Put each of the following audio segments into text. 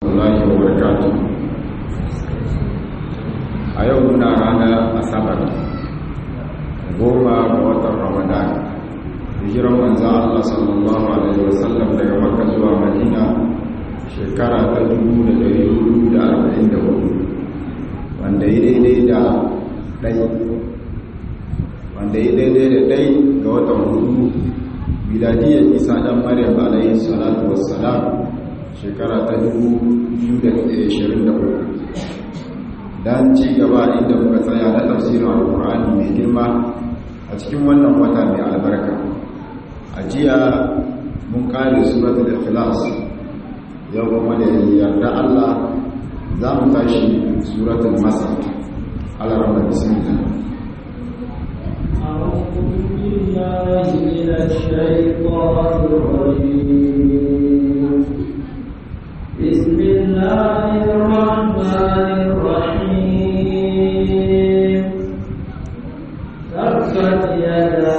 Allah wa barakatuh a yau muna ranar asabar goma ga watan ramadan hijiran manzo Allah sallallahu alaihi wasallam daga makka zuwa madina shekara ta 1444 wanda yi daidai da ɗai wanda yi daidai da ɗai ga watan hudu miladiyar isa ɗan maryam alaihi salatu wassalam shekara ta 2023 don ci gaba inda muka tsaya na tafsirin alkur'ani mai girma a cikin wannan wata mai albarka a jiya mun kare suratul ikhlas yau kuma da yarda Allah za mu tashi suratul masar alarama bismillah أعوذ بالله من الشيطان الرجيم بسم الله الرحمن الرحيم تبت يدا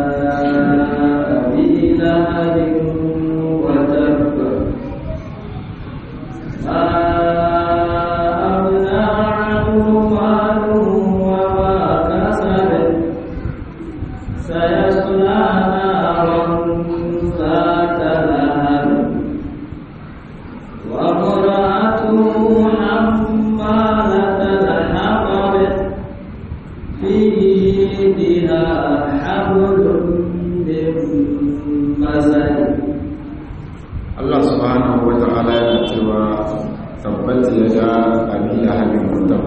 أبي لهب وتب ما أغنى عنه ماله وما كسب سيصلى نارا ذات لهب وامرأته حمالة الحطب في جيدها حبل من مسد Allah subhanahu wa ta'ala yana cewa tabbat yada abi lahabin mutab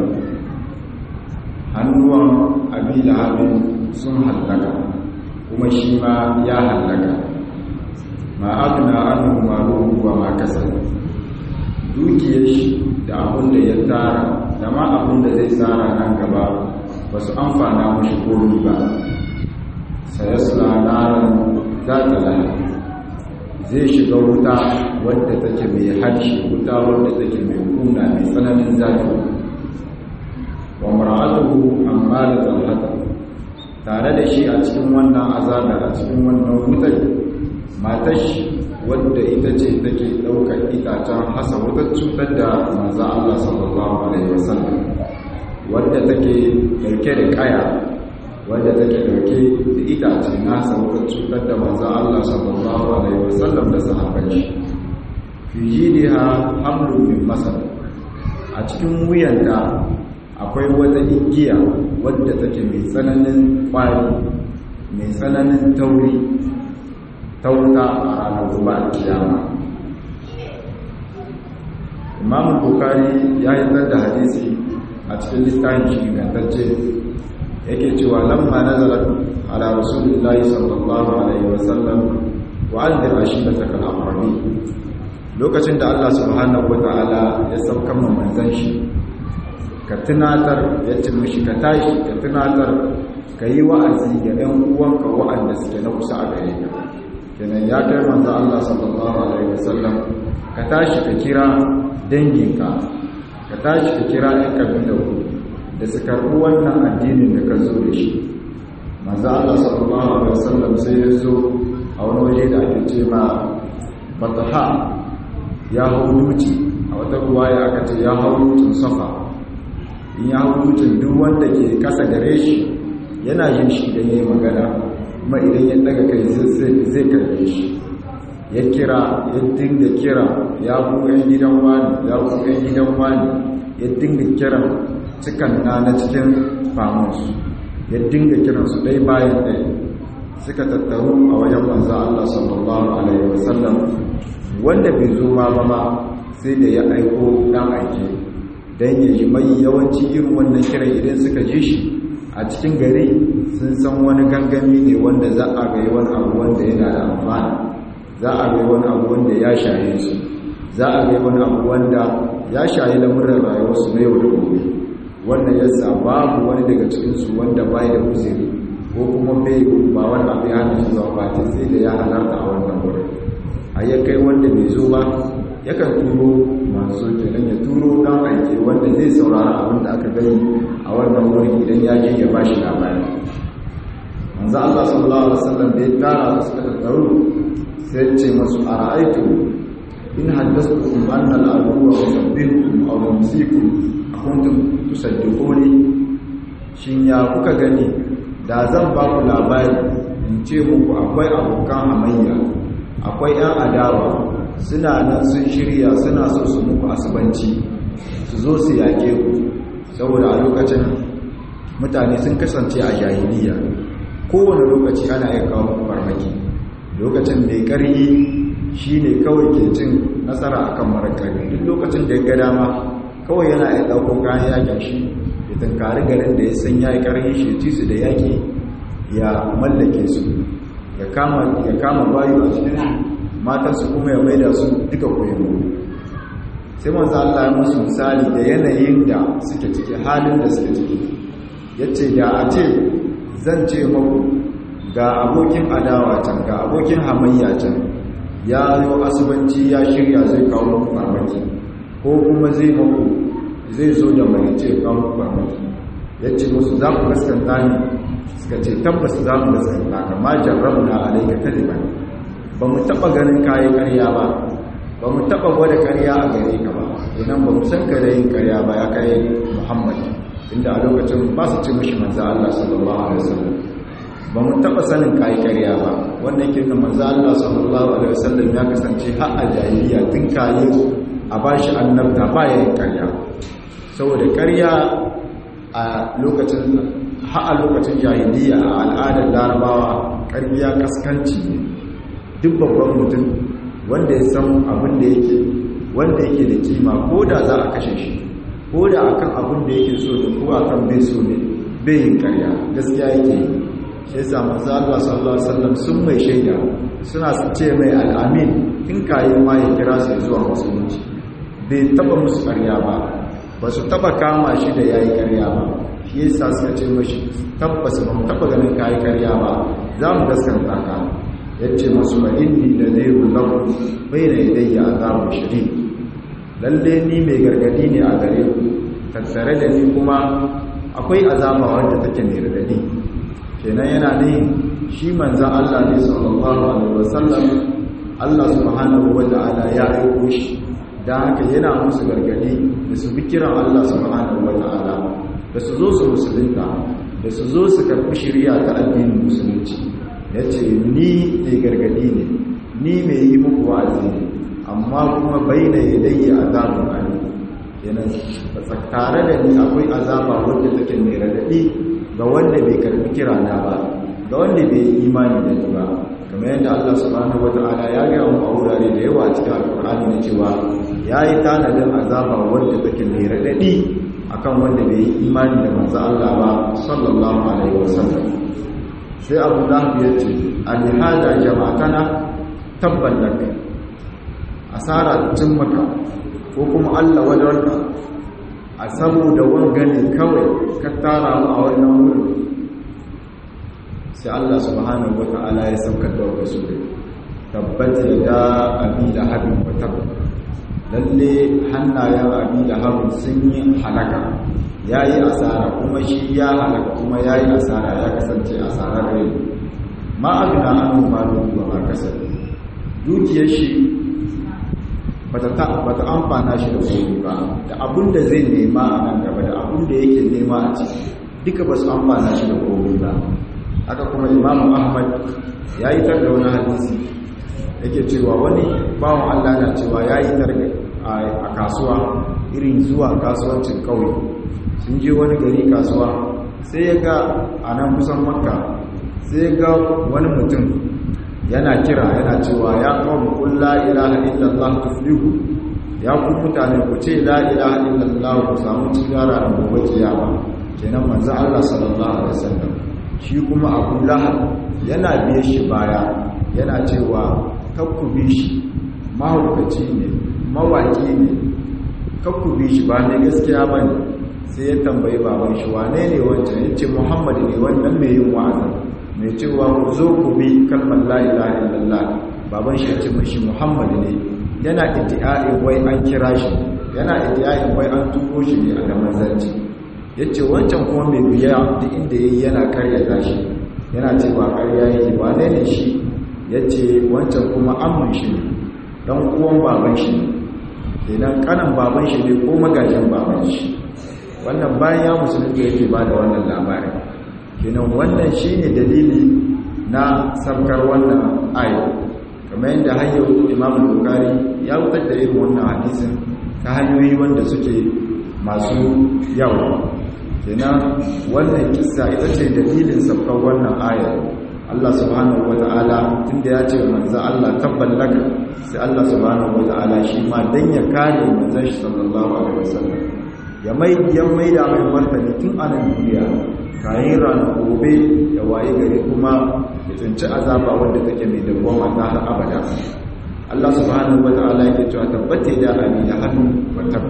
hannuwan abi lahabin sun hallaka kuma shi ma ya hallaka ma agna anhu maluhu wa ma kasab dukiyar shi da abin da ya tara da ma abin da zai tsara nan gaba ba su amfana mashi komi ba sayasla naran za ta lahabi zai shiga wuta wadda take mai harshe wuta wadda take mai kuna mai tsananin zafi wa mar'atuhu ammalatan hatab tare da shi a cikin wannan azabar a cikin wannan wutar matar shi wadda ita ce take daukar itacen hasa wutar cutar da manzo Allah sallallahu alaihi wasallam wadda take dauke da kaya wadda take dauke da itace nasa wutar cutar da manzo Allah sallallahu alaihi wasallam da sahabbai shi fi jidiha hamlun min masad a cikin wuyanta akwai wata igiya wadda take mai tsananin kwari mai tsananin tauri tauta a ranar gobe kiyama imam bukari ya yi da hadisi a cikin littafin shi ingantacce yake cewa lamma nazalat ala rasulillahi sallallahu alaihi wasallam wa anzir ashirataka al-aqrabi lokacin da Allah subhanahu wataala ya sauka mu manzon shi ka tunatar ya ce mishi ka tashi ka tunatar ka yi wa'azi ga ɗan uwanka wa'anda suke na kusa a gare ka kenan ya kai manzo Allah sallallahu alaihi wasallam ka tashi ka kira danginka ka tashi ka kira ɗan kabilarku da su karɓi wannan addinin da ka zo da shi manzo Allah sallallahu alaihi wasallam sai ya zo a wani waje da ake ce ma bataha ya hau duci a wata ruwaya aka ce ya hau dutsen safa in ya hau dutsen duk wanda ke kasa gare shi yana yin shi idan ya yi magana kuma idan ya daga kai zai karbe shi ya kira ya dinga kira ya buɗe gidan wani ya buɗe gidan wani ya dinga kiran cikan na na cikin famunsu ya dinga kiransu ɗai bayan ɗai suka tattaru a wajen manzo Allah sallallahu alaihi wasallam wanda bai zo ma ba ma sai da ya aiko dan aike dan ya ji mai yawanci irin wannan kiran idan suka ji shi a cikin gari sun san wani gangami ne wanda za a ga wani abu wanda yana da amfani za a ga wani abu wanda ya shaye su za a ga wani abu wanda ya shaye lamuran rayuwarsu na yau da gobe wannan yasa babu wani daga cikinsu wanda bai da uzuri ko kuma bai ba wani abu ya hana shi zuwa ba sai da ya halarta a wannan wurin a ya kai wanda bai zo ba yakan turo masu kenan ya turo dan aike wanda zai saurara abin da aka gani a wannan wurin idan ya je ya bashi labari manzo Allah sallallahu alaihi wasallam da ya tara su suka tattaru sai ce masu ara'aitu in haddathtukum anna al-aduwwa yusabbihukum aw yumsikum akuntum tusaddiquni shin ya kuka gani da zan ba ku labari in ce muku akwai abokan hamayya akwai 'yan adawa suna nan sun shirya suna so su muku asubanci su zo su yaƙe ku saboda a lokacin mutane sun kasance a jahiliya kowane lokaci ana iya kawo muku farmaki lokacin mai ƙarfi shi ne kawai ke cin nasara akan marar ƙarfi duk lokacin da ya ga dama kawai yana iya ɗauko kayan yakin shi ya tunkari garin da ya san ya yi ƙarfi shi ci su da yaƙi ya mallake su ya kama bayu a cikin matansu kuma ya maida su duka koyo sai manzo Allah ya musu misali da yanayin da suke ciki halin da suke ciki yace da a ce zan ce muku ga abokin adawa can ga abokin hamayya can ya yi asubanci ya shirya zai kawo muku farmaki ko kuma zai muku zai zo da mai ce kawo muku farmaki yace musu za ku gaskanta ni suka ce tabbas za mu gaskanta kama jarrabna alayka kadiban ba mu taba ganin kayi ƙarya ba ba mu taba gwada ƙarya a gare ka ba idan ba mu san kare yin ƙarya ba ya kai Muhammad inda a lokacin ba su ci mishi manzo Allah sallallahu alaihi wasallam ba mu taba sanin kayi ƙarya ba wannan yake nuna manzo Allah sallallahu alaihi wasallam ya kasance har a jahiliya tun kayi a bashi annabta ba ya yin ƙarya saboda ƙarya a lokacin har a lokacin jahiliya a al'adar larabawa ƙarfiya kaskanci ne duk babban mutum wanda ya san abin da yake wanda yake da kima ko da za a kashe shi ko da akan abin da yake so da ko akan bai so ne bai yin ƙarya gaskiya yake yi shi yasa manzo Allah sallallahu alaihi wasallam sun mai shaida suna ce mai al'amin in kayi ma ya kira su zuwa musulunci bai taba musu ƙarya ba ba su taba kama shi da yayi ƙarya ba shi yasa suka ce mashi tabbas ba mu taba ganin kayi ƙarya ba za mu gaskanta ka yace masu ba inni da zai lahu bayna yadayya azabun shadid lalle ni mai gargadi ne a gare ku tattare da ni kuma akwai azaba wanda take mai radadi kenan yana ne shi manzan Allah ne sallallahu alaihi wasallam Allah subhanahu wata'ala ya aiko shi da haka yana musu gargadi da su bi kiran Allah subhanahu wata'ala da su zo su musulunta da su zo su karɓi shirya ta addinin musulunci ya ce ni mai gargadi ne ni mai yi muku wa'azi ne amma kuma bai da yadayya azabun ali yana tare da ni akwai azaba wanda take mai radadi ga wanda bai karbi kira na ba ga wanda bai yi imani da ni ba kamar yadda Allah subhanahu wataala ya ga mu a wurare da yawa cikin alkur'ani na cewa yayi tanadin azaba wanda take mai radadi akan wanda bai yi imani da manzo Allah ba sallallahu alaihi wasallam sai Abu Lahab ya ce alihada jama'atana tabban laka asara cin maka ko kuma Allah wadarka a saboda wangane kawai ka tara mu a wannan wurin sai Allah subhanahu wata'ala ya saukar da wasu da tabbata da abi da habin wata lalle hannayen abi da habin sun yi halaka ya yi asara kuma shi ya halaka kuma ya yi asara ya kasance asarar rai ma'abina an malu ba ma kasar dukiyar shi bata amfana shi da komi ba da abin da zai nema a nan gaba da abin da yake nema a ciki duka ba su amfana shi da komi ba haka kuma imamu ahmad ya yi tar da wani hadisi yake cewa wani bawan allah na cewa ya yi tar a kasuwa irin zuwa kasuwancin kauye sun je wani gari kasuwa sai ya ga a nan kusan makka sai ya ga wani mutum yana kira yana cewa ya kawo kun la ilaha illallah tuflihu ya ku mutane ku ce la ilaha illallah ku samu cigara da gobe kiyama kenan manzo Allah sallallahu alaihi wasallam shi kuma Abu Lahab yana biye shi baya yana cewa kakku bi shi mahaukaci ne mawaki ne kakku bi shi ba ne gaskiya bane sai ya tambayi baban shi wane ne wancan yace Muhammad ne wannan mai yin wa'azi mai cewa ku zo ku bi kalmar la'ilaha illallah baban shi ce mashi muhammadu ne yana iddi'a'in wai an kira shi yana iddi'a'in wai an turo shi ne a da manzanci ya ce wancan kuma mai biya da inda ya yi yana karyata shi yana ce ba karya yake ba ne ne shi ya ce wancan kuma amin shi ne dan uwan baban shi idan kanan baban shi ne ko magajin baban shi wannan bayan ya musulunta yake ba da wannan labarin kenan wannan shine dalili na sabkar wannan ayo kamar yadda hanyar imam bukari ya wutar da irin wannan hadisin ta hanyoyi wanda suke masu yawa kenan wannan kissa ita ce dalilin sabkar wannan ayar Allah subhanahu wata'ala tunda ya ce manzo Allah tabballaka sai Allah subhanahu wata'ala shi ma dan ya kare manzon shi sallallahu alaihi wasallam ya mai ya mai da mai martani tun a nan duniya kayan ranar gobe da waye gari kuma ya tunci azaba wanda take mai dawwama ta har abada Allah subhanahu wata'ala yake cewa tabbate da abi da hannu wa tab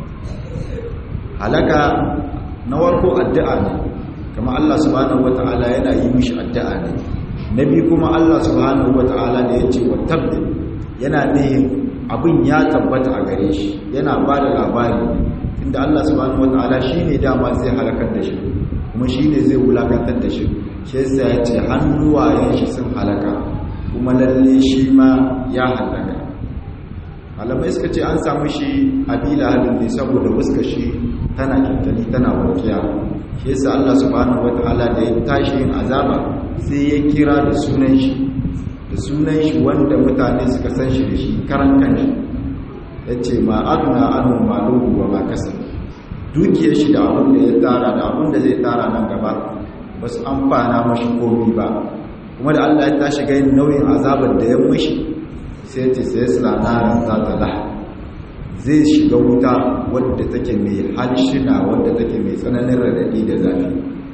halaka na warko addu'a ne kama Allah subhanahu wata'ala yana yi mishi addu'a ne nabi kuma Allah subhanahu wata'ala da yace wa tabbi yana ne abin ya tabbata a gare shi yana ba da labari inda Allah subhanahu wata'ala shine dama zai halakar da shi kuma shine zai wulakantar da shi shi yasa ya ce hannuwayen shi sun halaka kuma lalle shi ma ya halaka malamai suka ce an samu shi abila halin ne saboda fuskar shi tana kintali tana wakiya shi yasa Allah subhanahu wataala da ya tashi yin azaba sai ya kira da sunan shi da sunan shi wanda mutane suka san shi da shi karan kanshi yace ma agna anu maluhu wa ma kasab dukiyar shi da abin da ya tara da abin da zai tara nan gaba ba su amfana mashi komi ba kuma da Allah ya tashi ga yin nauyin azabar da ya mashi sai ce sai silanarin za ta lah zai shiga wuta wadda take mai halshina wadda take mai tsananin radadi da zafi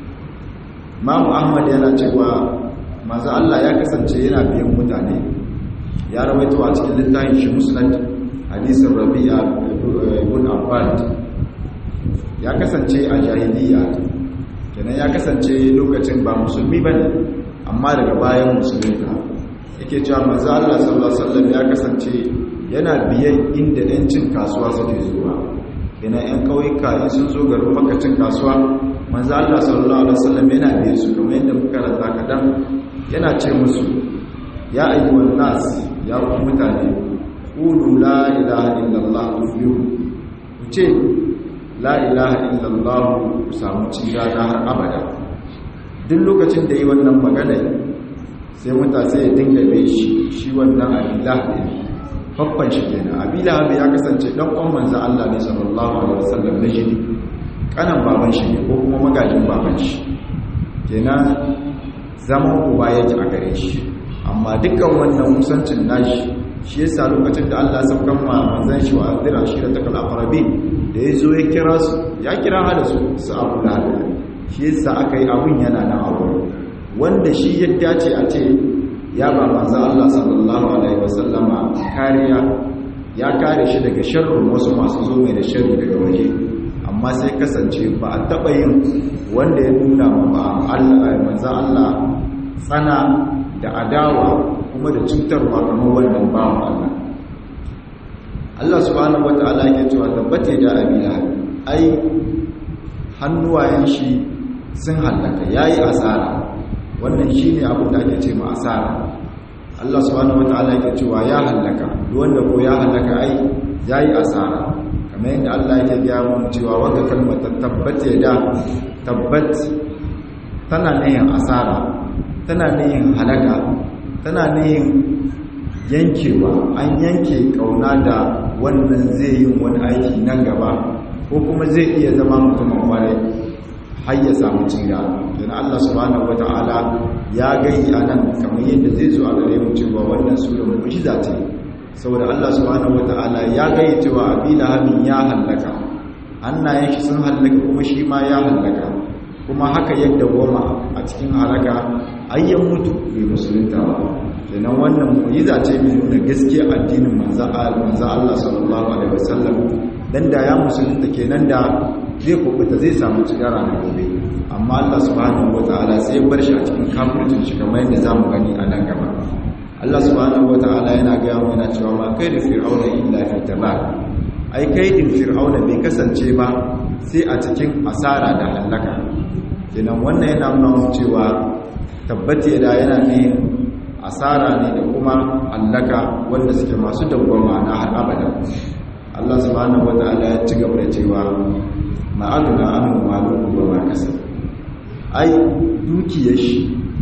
mamu ahmad yana cewa masu Allah ya kasance yana biyan mutane ya rawaito a cikin littafin shi musnad hadisin rabi'a ibn abbad ya kasance a jahiliya kenan ya kasance lokacin ba musulmi bane amma daga bayan musulunta yake cewa manzo Allah sallallahu alaihi wasallam ya kasance yana biyan inda ɗan cin kasuwa suke zuwa yana ɗan kauyuka in sun zo garin makacin kasuwa manzo Allah sallallahu alaihi wasallam yana biye su kamar yadda muka rasa kadan yana ce musu ya ayyuhan nas ya ku mutane qulu la ilaha illallah tuflihu ku ce la ilaha illallah ku samu cira na har abada duk lokacin da yi wannan magana sai mutane ya dinga bai shi shi wannan abilah ne babban shi kenan abilah ya kasance dan uwan manzo Allah ne sallallahu alaihi wasallam na jini kanan baban shi ne ko kuma magajin baban shi kenan zaman uba yake a gare shi amma dukkan wannan kusancin nashi shi yasa lokacin da Allah ya saukan ma manzon shi wa azira shi da takal aqrabi da yazo ya kira su ya kira hada su su abu lahab shi yasa aka yi abun yana nan abu wanda shi ya dace a ce ya ba manzo Allah sallallahu alaihi wasallama kariya ya kare shi daga sharrin wasu masu zo mai da sharri daga waje amma sai kasance ba a taɓa yin wanda ya nuna ba Allah manzo Allah tsana da adawa kuma da cutarwa kamar wannan bawan Allah Allah subhanahu wata'ala yake cewa tabbate da abila ai hannuwayen shi sun hallaka yayi asara wannan shine abin da ake ce ma asara Allah subhanahu wataala yake cewa ya hallaka wanda ko ya hallaka ai yayi asara kamar yadda Allah yake ga mu cewa wanda kalmar tabbat da tabbat tana nihin asara tana nihin halaka tana nihin yankewa an yanke kauna da wannan zai yi wani aiki nan gaba ko kuma zai iya zama mutumin kwarai har ya samu cira don Allah subhanahu wata'ala ya gai a nan kamar yadda zai zo a gare mu cewa wannan sura mu'jiza ce saboda Allah subhanahu wata'ala ya gai cewa abi lahabin ya hallaka hannayen shi sun hallaka kuma shi ma ya hallaka kuma haka yadda goma a cikin halaka ayyan mutu bai musulunta ba kenan wannan mu'jiza ce mai nuna gaskiya addinin manzo Allah sallallahu alaihi wasallam dan da ya musulunta kenan da zai kubuta zai samu cigara na gobe amma Allah subhanahu wataala sai ya bar shi a cikin kafircin shi kamar yadda zamu gani a nan gaba Allah subhanahu wataala yana ga mu yana cewa ma kai da fir'auna illa fi tabak ai kai din fir'auna bai kasance ba sai a cikin asara da halaka kenan wannan yana nuna mu cewa tabbati da yana ne asara ne da kuma allaka wanda suke masu dawwama na har abada Allah subhanahu wata'ala ya ci gaba da cewa ma'aduna anu maluku wa ma kasab ai dukiyar shi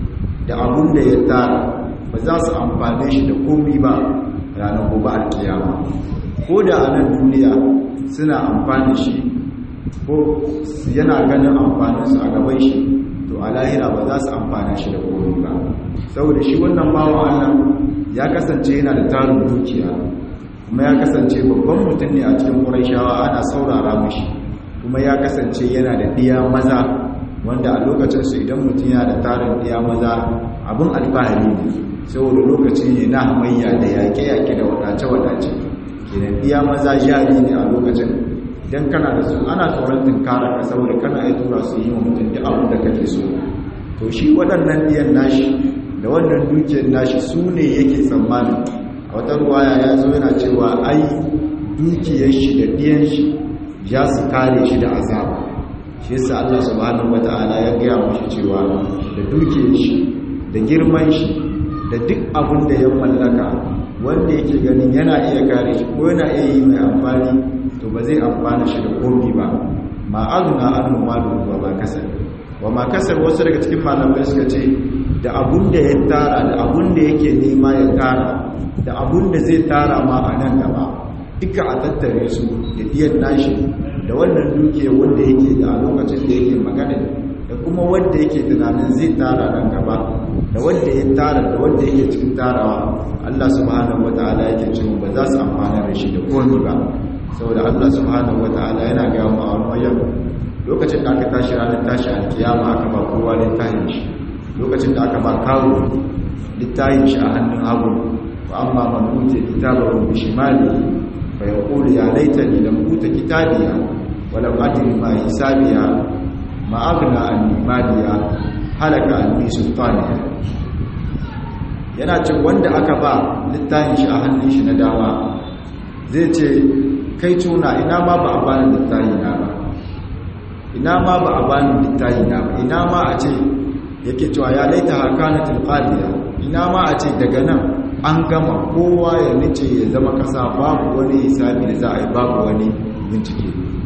da abun da ya tara ba za su amfane shi da komi ba ranar gobe alkiyama ko da a nan duniya suna amfani shi ko yana ganin amfaninsu a gaban shi to a lahira ba za su amfana shi da komi ba saboda shi wannan bawan allah ya kasance yana da tarin dukiya kuma ya kasance babban mutum ne a cikin ƙurashawa ana saurara mashi kuma ya kasance yana da ɗiya maza wanda a lokacinsu idan mutum yana da tarin ɗiya maza abin alfahari ne saboda lokaci ne na hamayya da yaƙe-yaƙe da wadace-wadace kenan ɗiya maza jari ne a lokacin idan kana da su ana tsoron tunkara ka saboda kana iya tura su yi wa mutum duk abin da kake so to shi waɗannan ɗiyan nashi da wannan dukiyar nashi su ne yake tsammanin a wata ruwaya ya zo yana cewa ai dukiyar shi da ɗiyan shi ya su kare shi da azaba shi yasa Allah subhanahu wata'ala ya gaya mashi cewa da dukiyar shi da girman shi da duk abin da ya mallaka wanda yake ganin yana iya kare shi ko yana iya yi mai amfani to ba zai amfana shi da komi ba ma azuna anu malu wa ma kasar wa ma kasar wasu daga cikin malamai suka ce da abun da ya tara da abun da yake nema ya tara da abun da zai tara ma a nan gaba duka a tattare su da diyan nashi da wannan duke wanda yake da a lokacin da yake magana da kuma wanda yake tunanin zai tara nan gaba da wanda ya tara da wanda yake cikin tarawa Allah subhanahu wataala yake cewa ba za su amfana da shi da komai ba saboda Allah subhanahu wataala yana ga mu a wayan lokacin da aka tashi ranar tashi alkiyama aka ba kowa littafin shi lokacin da aka ba kawo littafin shi a hannun hagu wa amma man utiya kitabahu bi shimalihi fa yaqulu ya laitani lam uta kitabiya wa lam adri ma hisabiya ma aghna anni maliya halaka anni sultaniya yana ce wanda aka ba littafin shi a hannun shi na dama zai ce kai tuna ina ma ba a bani littafi na ba ina ma ba a bani littafi na ba ina ma a ce yake cewa ya laita hakanatul qadiya ina ma a ce daga nan an gama kowa ya nice ya zama kasa babu wani hisabi da za a yi babu wani bincike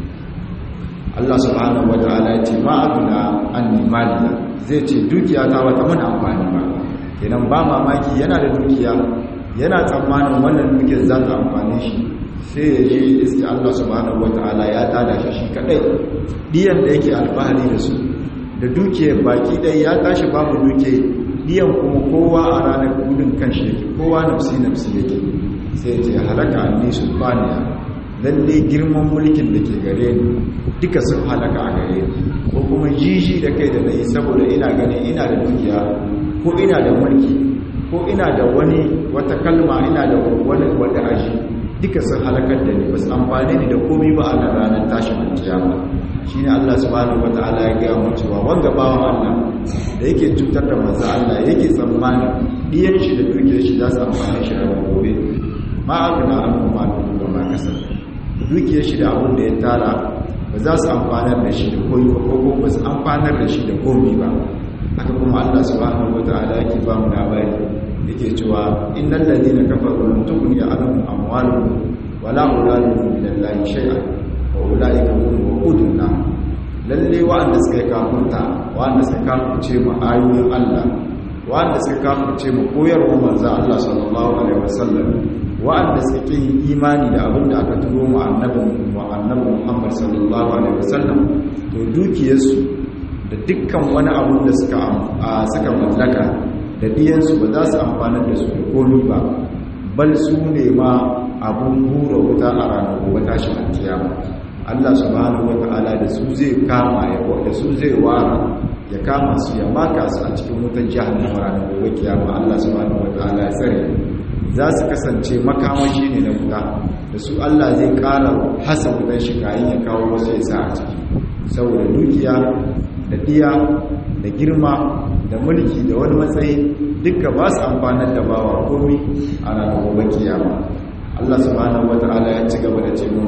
Allah subhanahu wataala ya ce ma abuna anni maliya zai ce dukiya ta wata mun amfani ba kenan ba mamaki yana da dukiya yana tsammanin wannan dukiyar za ta amfane shi sai ya je iske Allah subhanahu wataala ya tada shi shi kadai diyan da yake alfahari da su da dukiyar baki dai ya tashi babu duke diyan kuma kowa a ranar gudun kan shi yake kowa nafsi nafsi yake sai ya ce halaka anni sulfaniya lalle girman mulkin da ke gare ni duka sun halaka a gare ni ko kuma jiji da kai da nayi saboda ina ganin ina da dukiya ko ina da mulki ko ina da wani wata kalma ina da wani wanda aji duka sun halakar da ni ba su amfani ni da komai ba a ranar tashin alkiyama shine Allah subhanahu wataala ya ga mu cewa wanga bawan Allah da yake cutar da manzo Allah yake tsammani diyan shi da dukiyar shi za su amfani shi da gobe ma agna an kuma da ma kasar dukiyar shi da abun da ya tara ba za su amfanar da shi da koyi ba ko ba su amfanar da shi da komai ba haka kuma Allah subhanahu wataala yake ba mu labari yake cewa innal ladina kafaru lam tughni anhum amwaluhum wala auladuhum min Allahi shay'an wa ulaika hum waqudun nar lalle wa'anda suka kafurta wa'anda suka kafurce mu ayoyin Allah wa'anda suka kafurce mu koyarwar manzo Allah sallallahu alaihi wasallam wa'anda suka yi imani da abin da aka turo mu annabin mu annabi Muhammad sallallahu alaihi wasallam to dukiyarsu da dukkan wani abun da suka suka mallaka da biyansu ba za su amfana da su da komi ba bal su ne ma abun hura wuta a ranar gobe tashin alkiyama Allah subhanahu wata'ala da su zai kama ya da su zai wara ya kama su ya maka su a cikin wutar jahannama ranar gobe kiyama Allah subhanahu wata'ala ya tsare za su kasance makamashi ne na wuta da su Allah zai kara hasa wutar shi kayan ya kawo wasu ya sa a ciki saboda dukiya da diya da girma da mulki da wani matsayi duka ba su amfanar da bawa komi a ranar gobe kiyama Allah subhanahu wata'ala ya ci gaba da ce mun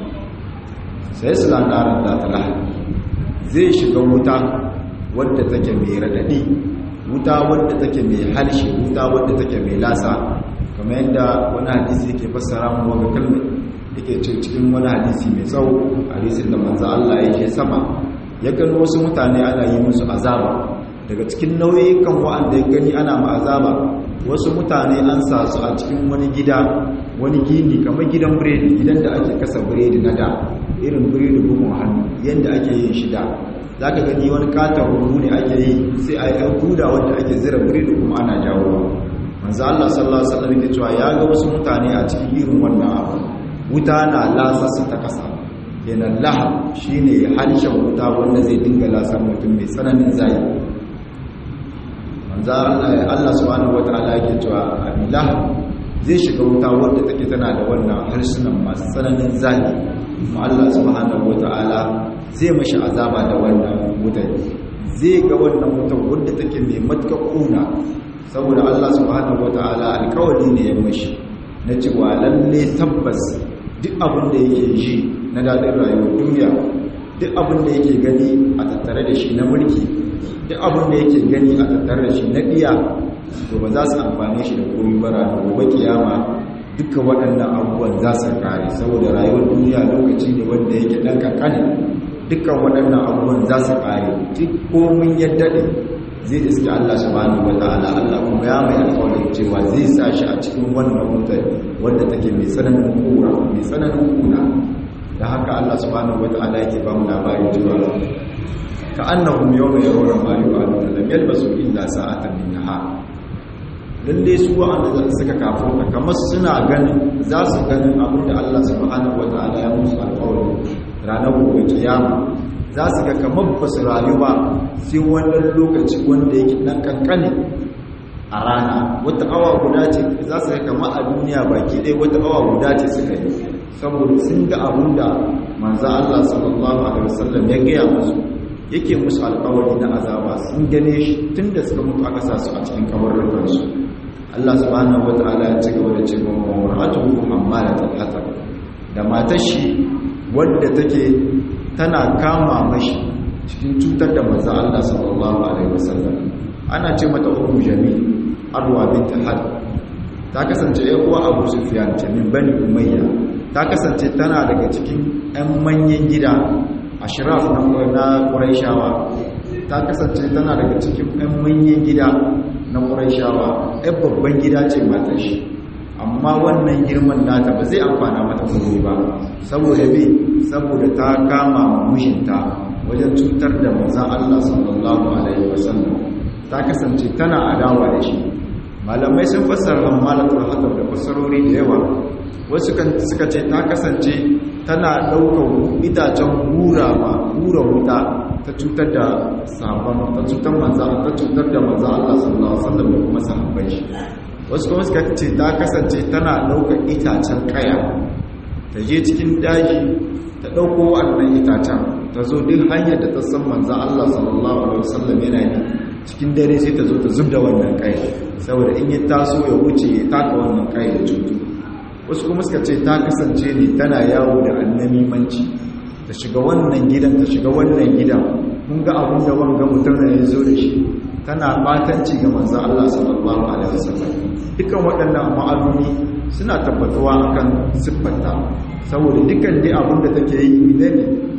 sai su lanarin da ta zai shiga wuta wadda take mai radadi wuta wadda take mai halshe wuta wadda take mai lasa kamar yadda wani hadisi yake fassara mu ga kalmar yake ce cikin wani hadisi mai tsawo hadisin da manzo Allah yake sama ya gano wasu mutane ana yi musu azaba daga cikin nau'ikan wa'anda ya gani ana ma azaba wasu mutane an sa su a cikin wani gida wani gini kamar gidan biredi gidan da ake kasa biredi na da irin biredi bugun hannu yadda ake yin shida za ka gani wani katon rubu ne ake yi sai a yi guda wanda ake zira biredi kuma ana jawo manzo Allah sallallahu alaihi wasallam yake cewa ya ga wasu mutane a cikin irin wannan abu wuta na lasa su ta kasa kenan lahab shine harshen wuta wanda zai dinga lasar mutum mai tsananin zai manzo Allah subhanahu wataala yake cewa abilah zai shiga wuta wadda take tana da wannan harsunan masu tsananin zai kuma Allah subhanahu wataala zai mashi azaba da wannan wutar zai ga wannan wutar wadda take mai matukar kuna saboda Allah subhanahu wataala alƙawari ne ya mashi na cewa lalle tabbas duk abin da yake ji na daɗin rayuwar duniya duk abin da yake gani a tattare da shi na mulki duk abin da yake gani a tattare da shi na ɗiya to ba za su amfane shi da komi ba ranar gobe kiyama duka waɗannan abubuwan za su kare saboda rayuwar duniya lokaci ne wanda yake ɗan kankani dukkan waɗannan abubuwan za su kare duk komin yadda ɗin zai iske Allah subhanahu wa ta'ala Allah kuma ya mai alƙawarin cewa zai sa shi a cikin wannan wutar wanda take mai tsananin kura mai tsananin kuna da haka Allah subhanahu wa ta'ala yake ba mu labarin cewa ka annahum yawma yarawna ma yu'aduna lam yalbasu illa sa'atan min nahar lalle su wa'anda suka kafo kamar suna ganin za su ganin abin da Allah subhanahu wa ta'ala ya musu alƙawari ranar gobe kiyama za su ga kamar ba su rayu ba sai wannan lokaci wanda yake ɗan kankane a rana wata awa guda ce za su ga kamar a duniya baki ɗaya wata awa guda ce suka yi saboda sun ga abin da manzan Allah sallallahu alaihi wasallam ya gaya musu yake musu alkawari na azaba sun gane shi tun da suka mutu aka sa su a cikin kabarurkansu Allah subhanahu wataala ya ci gaba da ce wa mar'atuhu hammalatul hatab da matar shi wadda take tana kama mashi cikin cutar da manzo Allah sallallahu alaihi wasallam ana ce mata ummu jamil arwa bint had ta kasance ƴar uwa Abu Sufyan ce min bani Umayya ta kasance tana daga cikin ƴan manyan gida ashraf na na Qurayshawa ta kasance tana daga cikin ƴan manyan gida na Qurayshawa ƴar babban gida ce matar shi amma wannan girman nata ba zai amfana mata komai ba saboda me saboda ta kama mishinta wajen cutar da manzon Allah sallallahu alaihi wasallam ta kasance tana adawa da shi malamai sun fassara hammalatul hatab da fassarori da yawa wasu kan suka ce ta kasance tana daukar itacen hura ma hura wuta ta cutar da sahabban ta cutar manzon ta cutar da manzon Allah sallallahu alaihi wasallam da kuma sahabbai shi wasu kuma suka ce ta kasance tana ɗaukar itacen kaya ta je cikin daji ta ɗauko wannan itacen ta zo duk hanyar da ta san manzan Allah sallallahu Alaihi wasallam yana yi cikin dare sai ta zo ta zub da wannan kaya saboda in yi taso ya wuce ya taka wannan kaya da cutu wasu kuma suka ce ta kasance ne tana yawo da annamimanci ta shiga wannan gidan ta shiga wannan gidan mun ga abun da wanga mutum ya zo da shi tana batanci ga manzan Allah sallallahu alaihi wasallam dukan waɗannan ma'alumi suna tabbatuwa akan siffarta saboda dukan dai abin da take yi ne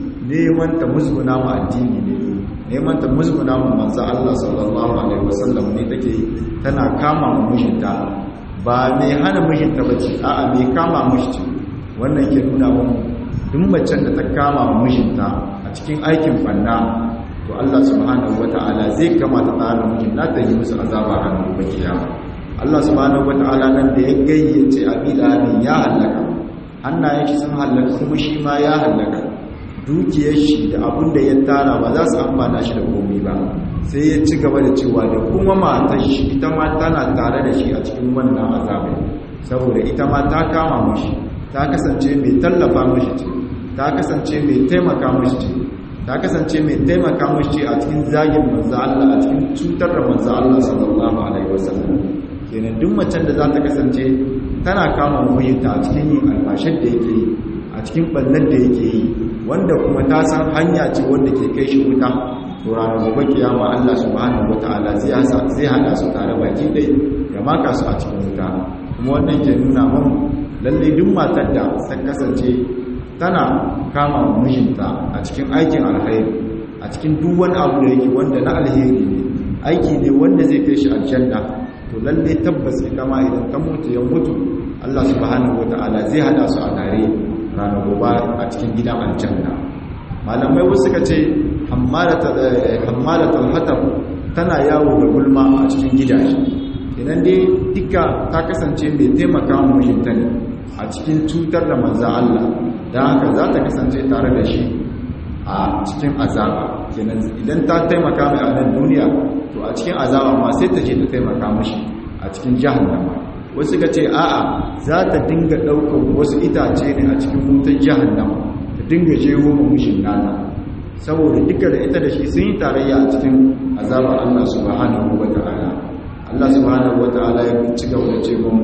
neman ta musguna ma addini ne neman ta musguna ma manzan Allah sallallahu alaihi wasallam ne take yi tana kama ma mijinta ba mai hana mijinta bace a'a mai kama mishi wannan ke nuna mun duk macen da ta kama ma mijinta a cikin aikin fanna to Allah subhanahu wata'ala zai kamata ta mijin na ta yi musu azaba ranar kiyama Allah subhanahu wata'ala nan da ya gayyace abi lahabin ya halaka hannayen shi sun halaka kuma shi ma ya halaka dukiyar shi da abin da ya tara ba za su amfana shi da komai ba sai ya ci gaba da cewa da kuma matar shi ita ma tana tare da shi a cikin wannan azabin saboda ita ma ta kama mashi ta kasance mai tallafa mashi ce ta kasance mai taimaka mashi ce ta kasance mai taimaka mashi a cikin zagin manzo Allah a cikin cutar da manzo Allah sallallahu alaihi wasallam kenan duk macen da za ta kasance tana kama mijinta a cikin yin albashin da yake a cikin ɓannar da yake yi wanda kuma ta san hanya ce wanda ke kai shi wuta to ranar gobe kiyama Allah subhanahu wataala zai hasa zai hada su tare baki dai ya maka su a cikin wuta kuma wannan ke nuna mun lalle duk matar da ta kasance tana kama mijinta a cikin aikin alkhairi a cikin duk wani abu da yake wanda na alheri ne aiki ne wanda zai kai shi aljanna to lalle tabbas ita ma idan ta mutu ya mutu Allah subhanahu wataala zai hada su a tare ranar gobe a cikin gidan aljanna malamai wasu suka ce hammalatul hatab tana yawo da gulma a cikin gidaje idan dai duka ta kasance mai taimaka wa mijinta ne a cikin cutar da manzan Allah da haka za ta kasance tare da shi a cikin azaba kenan idan ta taimaka mai a nan duniya to a cikin azaba ma sai ta je ta taimaka mashi a cikin jahannama wasu ka ce a'a za ta dinga ɗaukar wasu itace ne a cikin wutar jahannama ta dinga jeho ma mishin nata saboda duka da ita da shi sun yi tarayya a cikin azabar Allah subhanahu wa ta'ala Allah subhanahu wa ta'ala ya ci gaba da ce mu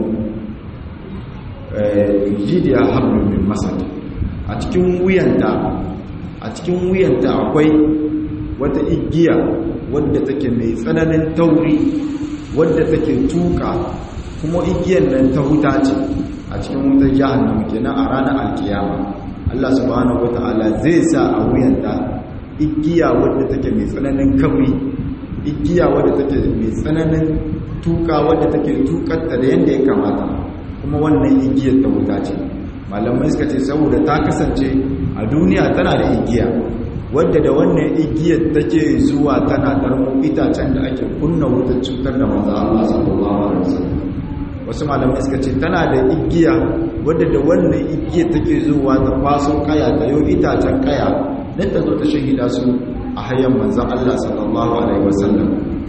jidiya hablum min masad a cikin wuyanta a cikin wuyanta akwai wata igiya wadda take mai tsananin tauri wadda take tuka kuma igiyar nan ta huta ce a cikin wutar jahannam kenan a ranar alkiyama Allah subhanahu wata'ala zai sa a wuyanta igiya wadda take mai tsananin kabri igiya wadda take mai tsananin tuka wadda take tukarta da yadda ya kamata kuma wannan igiyar ta wuta ce malamai suka ce saboda ta kasance a duniya tana da igiya wadda da wannan igiyar take zuwa tana darmo itacen da ake kunna wutar cutar da manzo Allah sallallahu alaihi wasallam wasu malamai suka ce tana da igiya wadda da wannan igiyar take zuwa ta kwaso kaya ta yau itacen kaya dan ta zo ta shahida su a hayyan manzon Allah sallallahu alaihi wasallam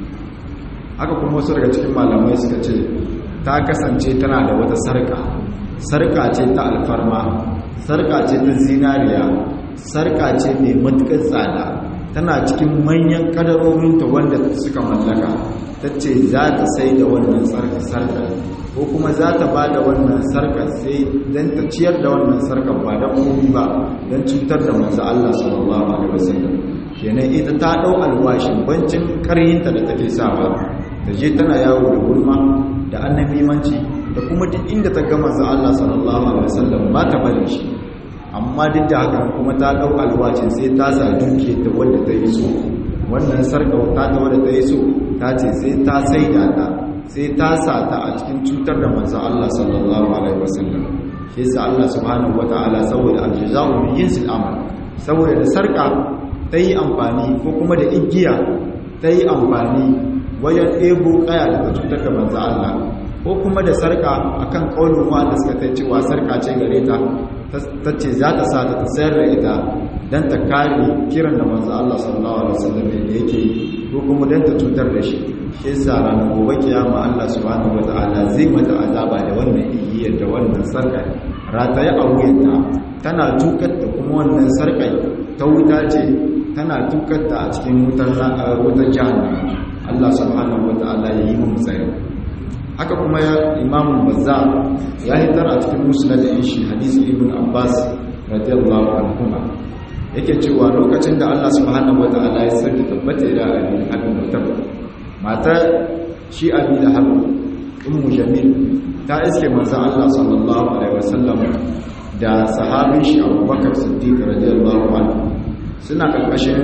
haka kuma wasu daga cikin malamai suka ce ta kasance tana da wata sarka sarka ce ta alfarma sarka ce ta zinariya sarka ce mai matuƙar tsada tana cikin manyan kadarorinta wanda suka mallaka ta ce za ta sai da wannan sarka ko kuma za ta ba da wannan sarka sai don ta ciyar da wannan sarka ba da komi ba don cutar da manzo Allah sallallahu alaihi wasallam kenan ita ta dau alwashin bancin karhinta da take sawa ta je tana yawo da gulma da annabimanci da kuma duk inda ta ga manzo Allah sallallahu alaihi wasallam ba ta bari shi amma duk da haka kuma ta dau alwacin sai ta sa duke ta wanda ta yi so wannan sarka ta ta wanda ta yi so ta ce sai ta saida ta sai ta sa ta a cikin cutar da manzo Allah sallallahu alaihi wasallam shi yasa Allah subhanahu wataala saboda aljaza'u min jinsil amal saboda da sarka ta yi amfani ko kuma da igiya ta yi amfani wajen ɗebo kaya daga cutar da manzo Allah ko kuma da sarka akan kaulin wanda suka ta cewa sarka ce gare ta ta ce za ta sa ta sayar da ita don ta kare kiran da manzo Allah sallallahu alaihi wasallam da yake ko kuma don ta cutar da shi shi yasa ranar gobe kiyama Allah subhanahu wataala zai mata azaba da wannan igiyar da wannan sarka rataye a wuyanta tana tukar da kuma wannan sarka ta wuta ce tana tukar ta a cikin wutar wutar jahannama Allah subhanahu wataala ya yi mu tsare haka kuma ya imamun bazzar ya hitar a cikin musulun da shi hadisi ibn abbas radiyallahu anhuma yake cewa lokacin da Allah subhanahu wata'ala ya sarki tabbata da abin abin mutab mata shi abin da habu ummu jamil ta iske manzon Allah sallallahu alaihi wasallam da sahabin shi Abubakar Siddiq radiyallahu anhu suna karkashin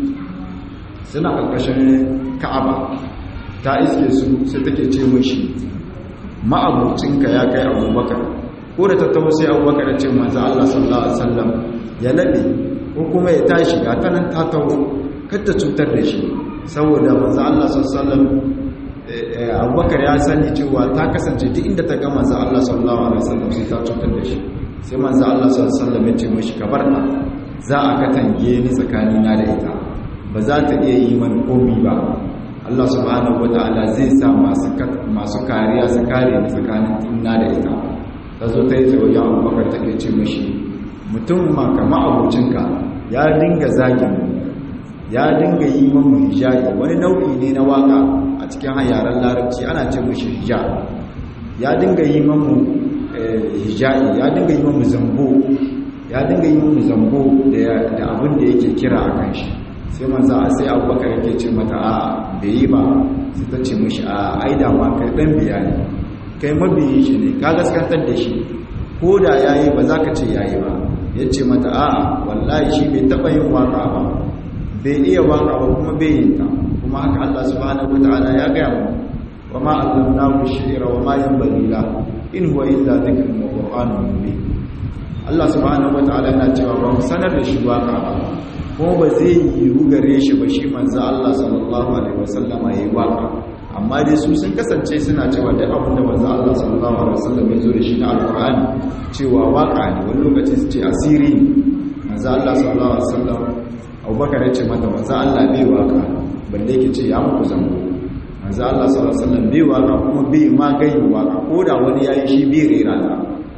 suna karkashin Ka'aba ta iske su sai take ce mashi ma'abucinka ya kai abubakar ko da tattabo sai abubakar ya ce manzo Allah sallallahu alaihi wasallam ya labe ko kuma ya tashi ga tanan ta tawo kada cutar da shi saboda manzo Allah sallallahu alaihi wasallam abubakar ya sani cewa ta kasance duk inda ta ga manzo Allah sallallahu alaihi wasallam sai ta cutar da shi sai manzo Allah sallallahu alaihi wasallam ya ce mashi ka bar ta za a katange ni tsakanina da ita ba za ta iya yi mana komi ba Allah subhanahu wata'ala zai sa masu kariya su kare ni tsakanin inna da ita ta zo ta yi tsawoyin abubakar take ce mashi mutum ma kama abocinka ya dinga zagin ya dinga yi mamu hijayi wani nau'i ne na waka a cikin yaren larabci ana ce mashi hijab ya dinga yi mamu hijayi ya dinga yi mamu zambo ya dinga yi mu zambo da abin da yake kira a kan shi sai manzo sai abubakar yake ce mata a bai yi ba sai ta ce mishi a ai da ma kai dan biya ne kai mabiyi shi ne ka gaskantar da shi ko da yayi ba za ka ce yayi ba ya ce mata a wallahi shi bai taɓa yin waka ba bai iya waka ba kuma bai yin ta kuma haka Allah subhanahu wataala ya gaya mu wa ma allamnahu shi'ra wa ma yanbaghi la in huwa illa dhikrun wa qur'anun mubin Allah subhanahu wataala yana cewa ba mu sanar da shi waka ba kuma ba zai yi gare shi ba shi manzo Allah sallallahu alaihi wasallama yayi waka amma dai su sun kasance suna cewa da abin da manzo Allah sallallahu alaihi wasallam ya zo da shi na alqur'ani cewa waka ne wani lokaci su ce asiri manzo Allah sallallahu alaihi wasallam Abubakar ya ce mata manzo Allah bai waka balle yake ce ya muku zango manzo Allah sallallahu alaihi wasallam bai waka kuma bai ma gai waka ko da wani yayi shi bai rera ta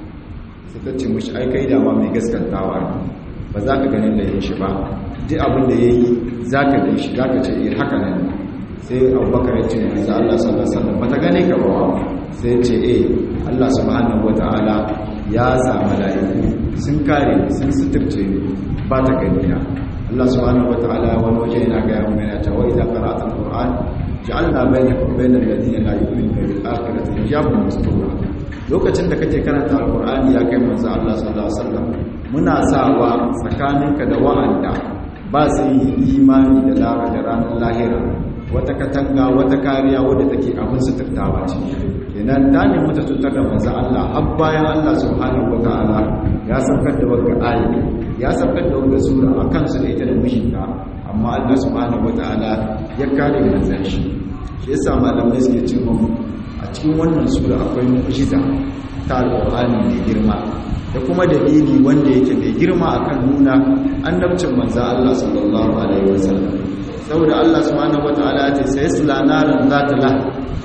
sai ta ce mishi ai kai da ma mai gaskantawa ne ba za ka ganin da yin shi ba duk abin da yayi za ka gan shi za ka ce eh haka ne sai abubakar ya ce manzo Allah sallallahu alaihi wasallam bata gane ka ba sai ce eh Allah subhanahu wataala ya sa malaiku sun kare sun suturce ni ba ta gani na Allah subhanahu wataala wani waje yana ga mu yana cewa idan qara'ata alquran ja'alna bainaka wa bainal ladina la yu'minuna bil akhirati hijaban mastura lokacin da kake karanta alqur'ani ya kai manzo Allah sallallahu alaihi wasallam muna sawa tsakaninka da wa'anda ba su yi imani da lara da ranar lahira wata katanga wata kariya wadda take abin suturtawa ce kenan ta nemi ta cutar da manzo Allah har bayan Allah subhanahu wataala ya saukar da wata ayi ya saukar da wata sura akan su da ita da mijinta amma Allah subhanahu wataala ya kare manzon shi shi yasa malamai suke cewa a cikin wannan sura akwai mu'jiza ta alqur'ani mai girma da kuma dalili wanda yake mai girma akan nuna annabcin manzon Allah sallallahu alaihi wasallam saboda Allah subhanahu wataala ya ce sayasla naran zata lah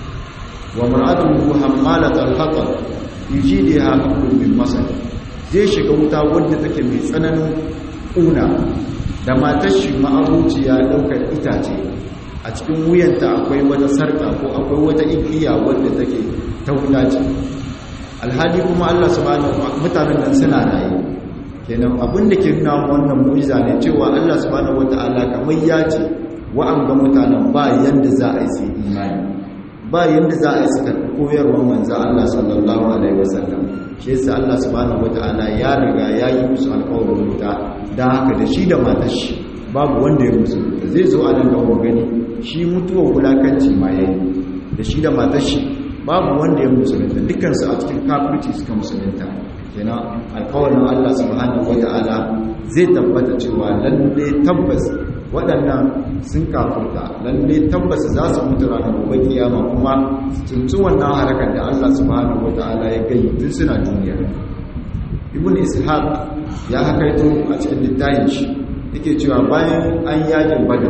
wa mar'atuhu hammalatal hatab yujidiha hablum min masad zai shiga wuta wadda take mai tsananin kuna da matar shi ma'abuciya daukar itace a cikin wuyanta akwai wata sarka ko akwai wata igiya wadda take ta wuta ce alhali kuma Allah subhanahu mutanen nan suna raye kenan abin da ke nuna wannan mu'jiza ne cewa Allah subhanahu wataala kamar ya ce wa'anga mutanen ba yanda za a yi su imani ba yanda za a yi su karɓi koyarwar manzo Allah sallallahu alaihi wasallam shi yasa Allah subhanahu wataala ya riga ya yi musu alƙawarin wuta dan haka da shi da matar shi babu wanda ya musu zai zo a nan gaban gani shi mutuwar wulakanci ma yayi da shi da matar shi babu wanda ya musulunta dukansu a cikin kafirci suka musulunta kenan alƙawarin Allah subhanahu wataala zai tabbata cewa lalle tabbas waɗannan sun kafurta lalle tabbas za su mutu ranar gobe kiyama kuma tuntu wannan harakar da Allah subhanahu wataala ya gani tun suna duniya ibn ishaq ya hakaito a cikin littafin shi yake cewa bayan an yakin badar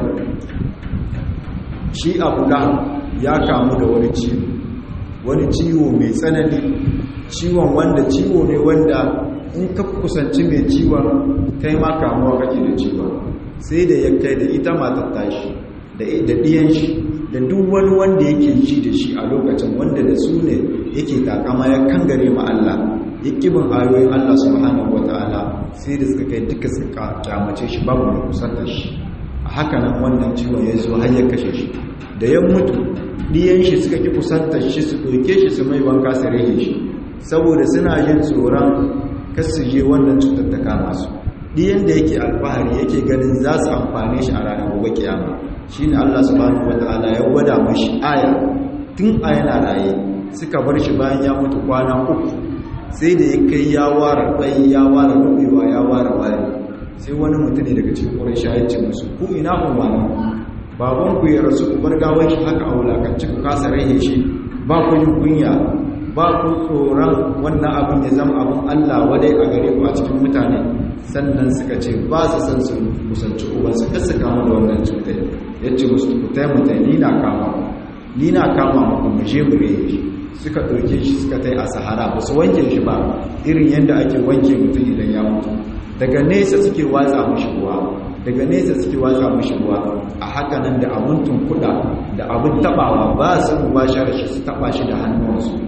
shi abu ya kamu da wani ciwo wani ciwo mai tsanani ciwon wanda ciwo ne wanda in ka kusanci mai ciwon kai ma kamuwa kake da ciwon sai da ya kai da ita matar tashi da ɗiyan shi da duk wani wanda yake ji da shi a lokacin wanda da su ne yake takama ya kangare ma Allah ya kibin ayoyin Allah subhanahu wata'ala sai da suka kai duka suka kyamace shi babu mai kusantar shi a haka nan wannan ciwon ya zo har ya kashe shi da ya mutu ɗiyan shi suka ki kusantar shi su ɗauke shi su mai wanka su rage shi saboda suna yin tsoron kasu je wannan cutar ta kama su ɗiyan da yake alfahari yake ganin za su amfane shi a ranar gobe kiyama shi ne Allah subhanahu wata'ala ya gwada mashi aya tun a yana raye suka bar shi bayan ya mutu kwana uku sai da ya kai ya ware ɗai ya ware rubewa ya ware ware sai wani mutum ne daga cikin ƙwarai ya ce musu ku ina umarni baban ku ya rasu ku bar gawar shi haka a wulakanci ku kasa rahe shi ba ku yin kunya ba ku tsoron wannan abin ya zama abin Allah wadai a gare ku a cikin mutane sannan suka ce ba su san su kusanci uban su kasa kama da wannan cutar ya ce musu ku taya mutai ni na kama ni na kama muku mu je mu reye shi suka ɗauke shi suka tai a sahara ba su wanke shi ba irin yadda ake wanke mutum idan ya mutu daga nesa suke watsa mashi ruwa daga nesa suke watsa mashi ruwa a haka nan da abin tunkuda da abin tabawa ba su mubashar shi su taba shi da hannunsu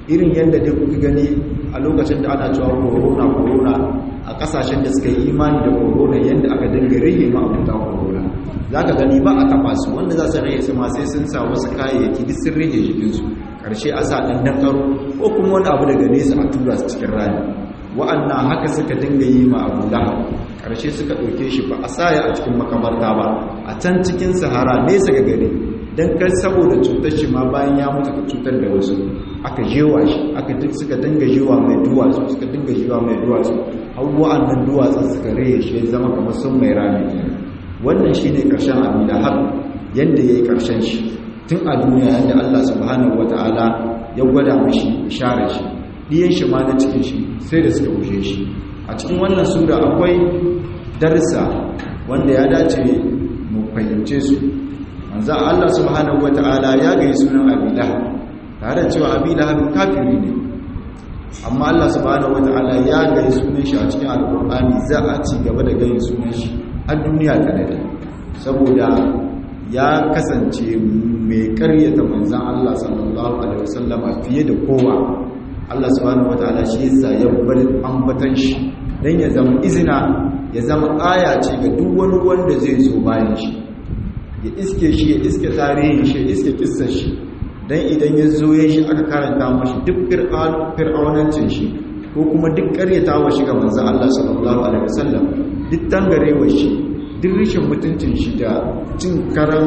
irin yadda dai kuka gani a lokacin da ana cewa corona corona a kasashen da suka yi imani da corona yadda aka dinga rage ma abuta corona za ka gani ba a taba su wanda za su rage su ma sai sun sa wasu kayayyaki duk sun rage jikinsu karshe a sa ɗan dankaro ko kuma wani abu daga nesa a tura su cikin rani wa'annan haka suka dinga yi ma abu lahab karshe suka ɗauke shi ba a saya a cikin makabarta ba a can cikin sahara nesa ga gari don kai saboda cutar shi ma bayan ya mutu ka cutar da wasu aka jewa shi aka duk suka dinga jewa mai duwatsu suka dinga jewa mai duwatsu har wa'annan duwatsun suka reye shi ya zama kamar sun mai rami kenan wannan shine karshen abin da har yanda yayi karshen shi tun a duniya yanda Allah subhanahu wataala ya gwada mashi share shi diyan shi ma na cikin shi sai da suka wuce shi a cikin wannan sura akwai darsa wanda ya dace mu fahimce su manzo Allah subhanahu wataala ya ga sunan Abilah tare da cewa Abilah kafiri ne amma Allah subhanahu wataala ya ga sunan shi a cikin alqur'ani za a ci gaba da ganin sunan shi har duniya ta dade saboda ya kasance mai karyata manzon Allah sallallahu alaihi wasallama fiye da kowa Allah subhanahu wataala shi yasa ya bar ambatan shi dan ya zama izina ya zama aya ce ga duk wani wanda zai zo bayan shi ya iske shi ya iske tarihin shi ya iske kissar shi dan idan ya zo ya shi aka karanta mashi duk fir'aunancin shi ko kuma duk karyatawa shi ga manzon Allah sallallahu alaihi wasallam duk tangarewar shi duk rishin mutuncin shi da cin karan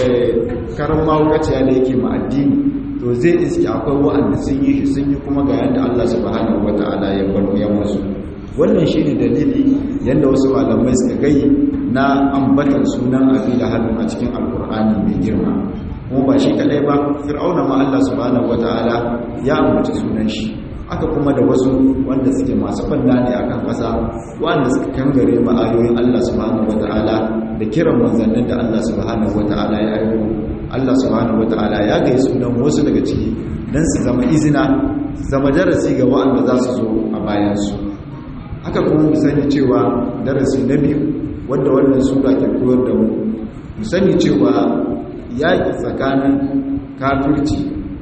karan mawukaciya da yake ma addini to zai iske akwai wa'anda sun yi shi sun yi kuma ga yadda Allah subhanahu wata'ala ya bar ya musu wannan shine dalili yadda wasu malamai suka gai na ambatan sunan abi lahab a cikin alkur'ani mai girma kuma ba shi kadai ba fir'auna ma Allah subhanahu wata'ala ya ambaci sunan shi aka kuma da wasu wanda suke masu banda ne akan kasa wanda suka kangare ma ayoyin Allah subhanahu wata'ala da kiran manzannin da Allah subhanahu wata'ala ya aiko Allah subhanahu wata'ala ya gai sunan wasu daga ciki don su zama izina zama darasi ga wa'anda za su zo a bayansu haka kuma mu sani cewa darasi na biyu wanda wannan sura ke koyar da mu mu sani cewa yaƙi tsakanin kafirci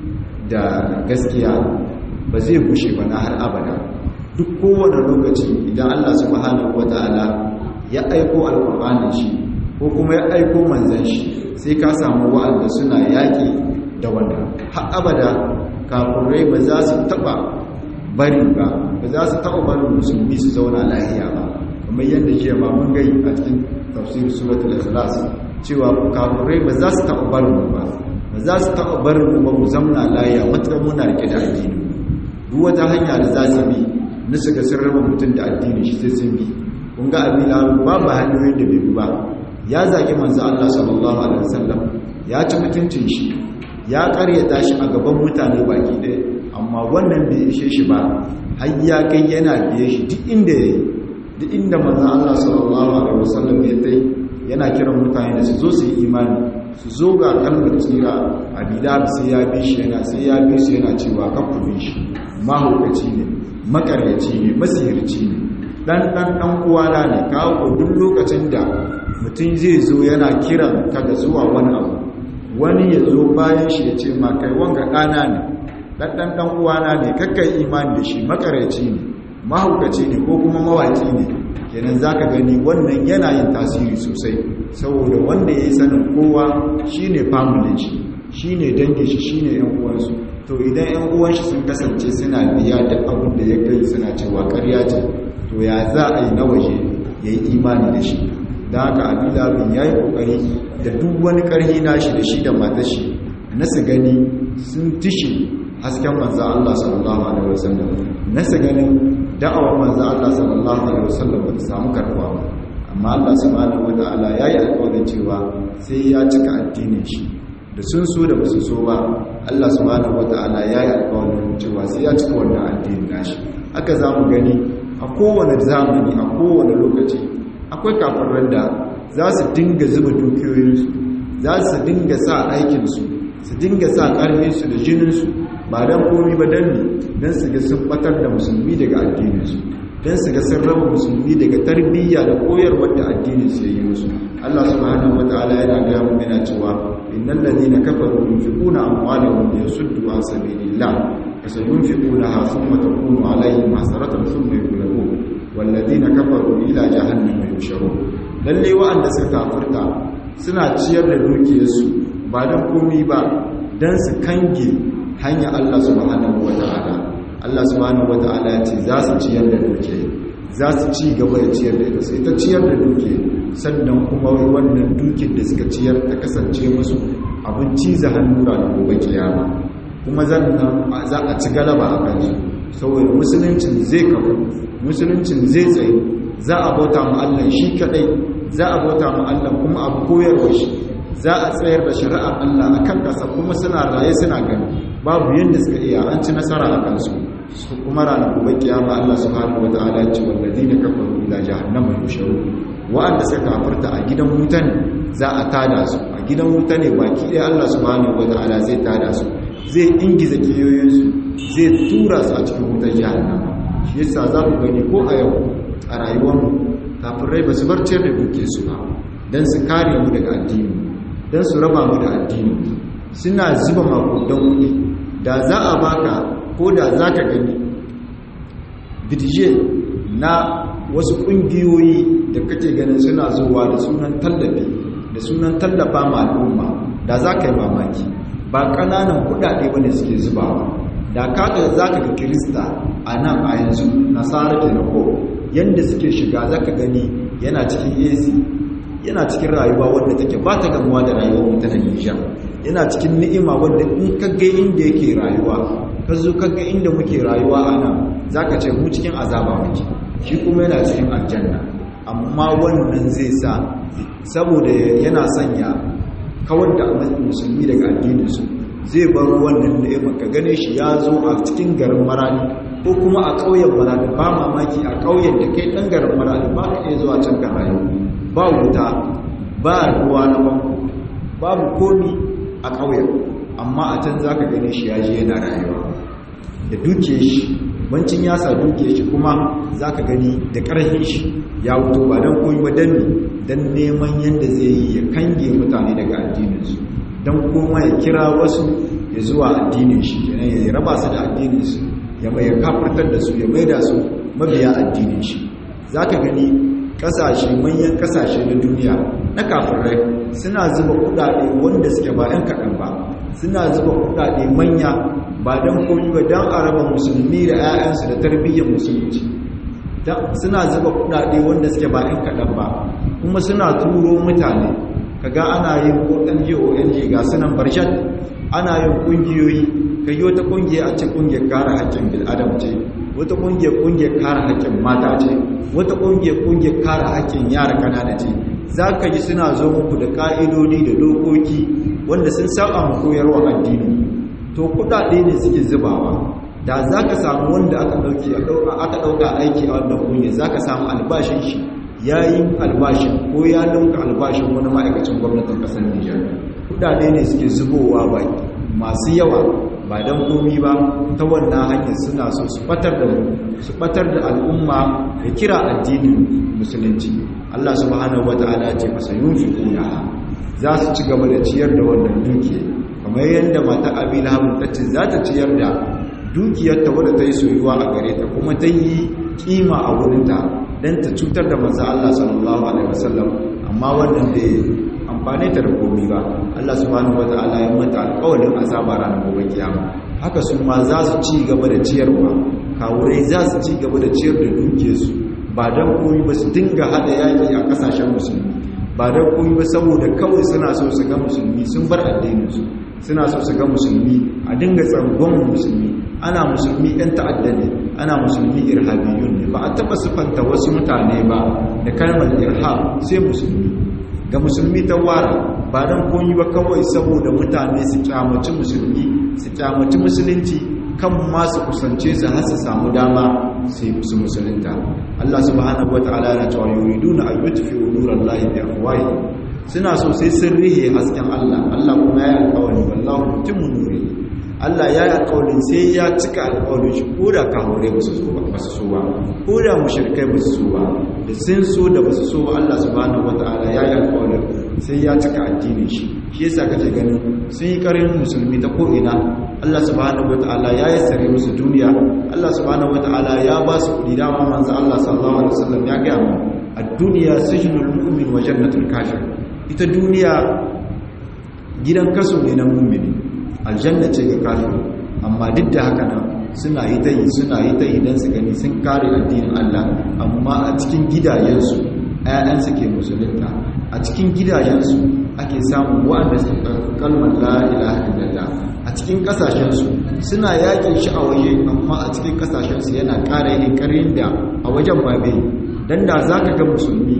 da gaskiya ba zai bushe ba na har abada duk kowane lokaci idan Allah subhanahu wata'ala ya aiko alƙur'anin shi ko kuma ya aiko manzan shi sai ka samu wa'anda suna yaƙi da wanda har abada kafirai ba za su taɓa bari ba ba za su taɓa barin musulmi su zauna lahiya ba kamar yadda ke ma mun gai a cikin tafsir suratul ikhlas cewa kafirai ba za su taɓa barin ba ba za su taɓa barin ba mu zamna lahiya matuƙar muna rike da addini duk wata hanya da za su bi na su ga sun raba mutum da addini shi sai sun bi kun ga abin babu hanyoyin da bai bi ba ya zagi manzo Allah sallallahu alaihi wasallam ya ci mutuncin shi ya karyata shi a gaban mutane baki ɗaya amma wannan bai ishe shi ba har ya kai yana biye shi duk inda yayi duk inda manzo Allah sallallahu alaihi wasallam ya tai yana kiran mutane da su zo su yi imani su zo ga kalmar tsira a bidar sai ya bi shi yana sai ya bi su yana cewa kakku bi shi mahaukaci ne makaryaci ne masihirci ne dan dan dan uwana ne kawo duk lokacin da mutum zai zo yana kiran ka da zuwa wani abu wani ya zo bayan shi ya ce ma kai wanga ɗana ne dan dan dan uwana ne kakkai imani da shi makaryaci ne mahaukaci ne ko kuma mawaki ne kenan zaka gani wannan yana yin tasiri sosai saboda wanda ya yi sanin kowa shine family shi shine dangin shi shine yan uwansu to idan yan uwan shi sun kasance suna biya da abin da ya kai suna cewa ƙarya ce to ya za a yi na waje ya yi imani da shi da haka abin labin ya yi ƙoƙari da duk wani ƙarhi nashi da shi da matashi na su gani sun tishi hasken manza Allah sallallahu alaihi wasallam na su ganin da'awar manza Allah sallallahu alaihi wasallam ba ta samu karɓa ba amma Allah subhanahu wata'ala ya yi alƙawarin cewa sai ya cika addinin shi da sun so da ba su so ba Allah subhanahu wata'ala ya yi alƙawarin cewa sai ya cika wannan addinin nashi haka za mu gani a kowane zamani a kowane lokaci akwai kafirar da za su dinga zuba dukiyoyinsu za su dinga sa aikinsu su dinga sa ƙarfinsu da jininsu ba don komi ba don ne don su ga sun batar da musulmi daga addininsu don su ga sun raba musulmi daga tarbiyya da koyarwar da addininsu ya yi musu Allah subhanahu wataala yana gaya mu yana cewa innal ladina kafaru yunfiquna amwalahum liyasuddu an sabilillah فسينفقونها ثم تكون عليهم حسرة ثم يغلبون والذين كفروا إلى جهنم يحشرون lalle wa'anda suka kafirta suna ciyar da dukiyarsu ba don komi ba don su kange hanyar Allah subhanahu wata'ala Allah subhanahu wata'ala ya ce za su ciyar da dukiyar za su ci gaba da ciyar da ita sai ta ciyar da dukiyar sannan kuma wannan dukiyar da suka ciyar ta kasance musu abinci za hannu ranar gobe kiyama kuma za a ci galaba a kansu saboda musuluncin zai kafu musuluncin zai tsaye za a bauta mu Allah shi kadai za a bauta mu Allah kuma abu koyarwa shi za a tsayar da shari'a Allah a kan ƙasa kuma suna raye suna gani babu yadda suka iya an ci nasara a kansu su kuma ranar gobe kiyama Allah subhanahu wataala ya ce walladina kafaru ila jahannama yusharu wa'anda suka kafirta a gidan wuta ne za a tada su a gidan wuta ne baki ɗaya Allah subhanahu wataala zai tada su zai ingiza kiyoyinsu zai tura su a cikin wutar jahannama shi yasa za ku gani ko a yau a rayuwarmu kafirai ba su bar ciyar da duke su ba don su kare mu daga addini don su raba mu da addini suna zuba makudan kuɗi da za a baka ko da za ka gani bidije na wasu ƙungiyoyi da kake ganin suna zuwa da sunan tallafi da sunan tallafa ma al'umma da za ka yi mamaki ba ƙananan kuɗaɗe ba ne suke zubawa da kaga za ka ga kirista a nan a yanzu nasara ke na ko yadda suke shiga za ka gani yana cikin ac yana cikin rayuwa wadda take ba ta gamuwa da rayuwar mutanen nijar yana cikin ni'ima wadda in ka ga inda yake rayuwa ka zo ka ga inda muke rayuwa a nan za ka ce mu cikin azaba muke shi kuma yana cikin aljanna amma wannan zai sa saboda yana sanya kawar da musulmi daga addininsu zai bar wannan ni'ima ka gane shi ya zo a cikin garin marani ko kuma a ƙauyen marani ba mamaki a ƙauyen da kai ɗan garin marani ba ka iya zuwa can ka rayu ba wuta ba ruwa na banko babu komi a ƙauyen amma a can za ka gane shi ya je yana rayuwa da duke shi bancin ya sa duke shi kuma za ka gani da ƙarfin shi ya wuto ba don koyi ba don don neman yadda zai yi ya kange mutane daga addininsu don kuma ya kira wasu ya zuwa addinin shi kenan ya raba su da addinin su ya mai kafirtar da su ya maida su mabiya addinin shi zaka gani kasashe manyan kasashe na duniya na kafirai suna zuba kudade wanda suke ba yan kaɗan ba suna zuba kudade manya ba don koyi ba don a raba musulmi da 'ya'yansu da tarbiyyar musulunci suna zuba kudade wanda suke ba yan kaɗan ba kuma suna turo mutane kaga ana yin ONG ONG ga sunan barshat ana yin kungiyoyi kai wata kungiya a ce kungiyar kare haƙƙin bil'adam ce wata kungiyar kungiyar kare haƙƙin mata ce wata kungiyar kungiyar kare haƙƙin yara kanana ce za ka ji suna zo muku da ƙa'idodi da dokoki wanda sun saba mu koyarwa addini to kuɗaɗe ne suke zubawa da za ka samu wanda aka ɗauka aiki a wannan kungiyar za ka samu albashin shi ya yi albashin ko ya lunka albashin wani ma'aikacin gwamnatin kasar Nijar. Kudade ne suke zubowa ba masu yawa ba don komi ba ta wannan hanyar suna so su batar da su batar da al'umma da kira addinin musulunci. Allah subhanahu wata'ala ce masa yunfiquna za su ci gaba da ciyar da wannan dukiya kamar yadda mata Abi Lahab ta ce za ta ciyar da dukiyarta wadda ta yi soyuwa a gare ta kuma ta yi kima a wurinta don ta cutar da manzo Allah sallallahu alaihi wasallam amma wannan bai amfane ta da komai ba Allah subhanahu wataala ya mata alƙawarin azaba ranar gobe kiyama haka su ma za su ci gaba da ciyarwa kawurai za su ci gaba da ciyar da dukiyarsu ba don komai ba su dinga hada yaki a kasashen musulmi ba don komai ba saboda kawai suna so su ga musulmi sun bar addininsu suna so su ga musulmi a dinga tsangon musulmi ana musulmi ɗan ta'adda ne ana musulmi irhabiyun ne ba a taɓa sifanta wasu mutane ba da kalmar irhab sai musulmi ga musulmi ta wara ba don koyi ba kawai saboda mutane su kyamaci musulmi su kyamaci musulunci kan masu kusance su har su samu dama su su musulunta Allah subhanahu wataala yana cewa yuriduna an yutfi'u nurallahi bi afwahi suna so sai sun rihe hasken Allah Allah kuma ya alƙawari wallahu mutimmu nuri Allah ya yi alƙawarin sai ya cika alƙawarin shi ko da kamurai ba su so ba ba su so ba ko da mushrikai ba su so ba da sun so da ba su so ba Allah subhanahu wataala ya yi alƙawarin sai ya cika addinin shi shi yasa kace ganin sun yi karin musulmi ta ko'ina Allah subhanahu wataala ya yassare musu duniya Allah subhanahu wataala ya ba su kudi dama manzo Allah sallallahu alaihi wasallam ya ga mu ad-dunya sijnul mu'min wa jannatul kafir ita duniya gidan kaso ne na mu'mini aljanna ce ga kafir amma duk da haka nan suna yi ta yi suna yi ta yi don su gani sun kare addinin Allah amma a cikin gidajensu ‘ya'yansu ke musulunta a cikin gidajensu ake samun wa'anda su kalmar la'ila illallah a cikin ƙasashensu suna yakin shi a waje amma a cikin ƙasashensu yana ƙara yin ƙarin da a wajen babe don da za ka ga musulmi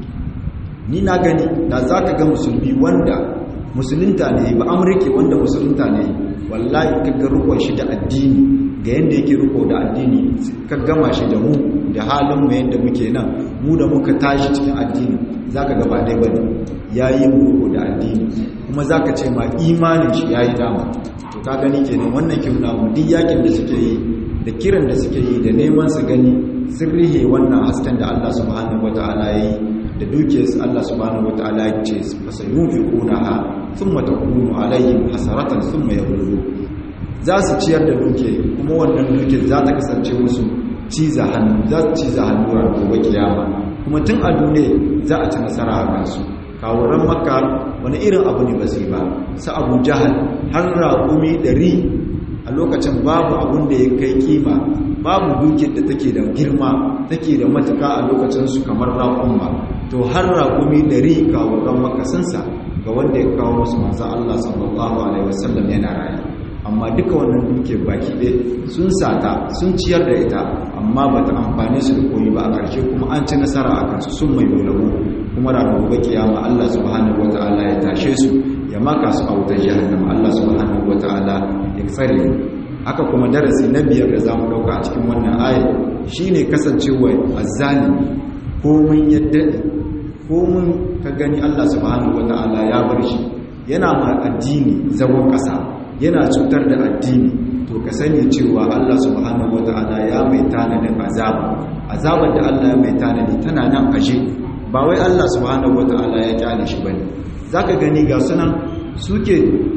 ni na gani da za ka ga musulmi wanda musulunta ne ba amurke wanda musulunta ne wallahi kaga rukun shi da addini ga yanda yake ruko da addini ka gama shi da mu da halin mu yanda muke nan mu da muka tashi cikin addini zaka ga ba dai bane yayi mu ruko da addini kuma zaka ce ma imanin shi yayi dama to ka gani kenan wannan ke nuna mu duk yakin da suke yi da kiran da suke yi da neman su gani sun rihe wannan hasken da Allah subhanahu wataala yayi da dukiyarsu Allah subhanahu wataala ya ce fasayunfiqunaha thumma takunu alaihim hasaratan thumma yaghlu za su ciyar da duke kuma wannan duke za ta kasance musu ciza hannu za su ciza hannu a gobe kiyama kuma tun a duniya za a ci nasara a kansu kawuran makka wani irin abu ne ba su ba su abu jahal har raƙumi ɗari a lokacin babu abun da ya kai kima babu dukiyar da take da girma take da matuka a lokacinsu kamar raƙumma to har raƙumi ɗari kawuran makasinsa ga wanda ya kawo musu manzan Allah sallallahu Alaihi wasallam yana rayu amma duka wannan duke baki ɗaya sun sata sun ciyar da ita amma ba ta amfani su da koyi ba a ƙarshe kuma an ci nasara a kansu sun mai dolabu kuma ranar gobe kiyama Allah subhanahu wata'ala ya tashe su ya maka su a wutar jahannama Allah subhanahu wata'ala ya tsare haka kuma darasi na biyar da za mu ɗauka a cikin wannan aya shine kasancewa azzalimi ko mun yadda ko mun ka gani Allah subhanahu wata'ala ya bar shi yana ma addini zagon ƙasa yana cutar da addini to ka sani cewa Allah subhanahu wata'ala ya mai tanadin azaba azabar da Allah ya mai tanadi tana nan aje ba wai Allah subhanahu wata'ala ya kyale shi bane zaka gani ga sunan suke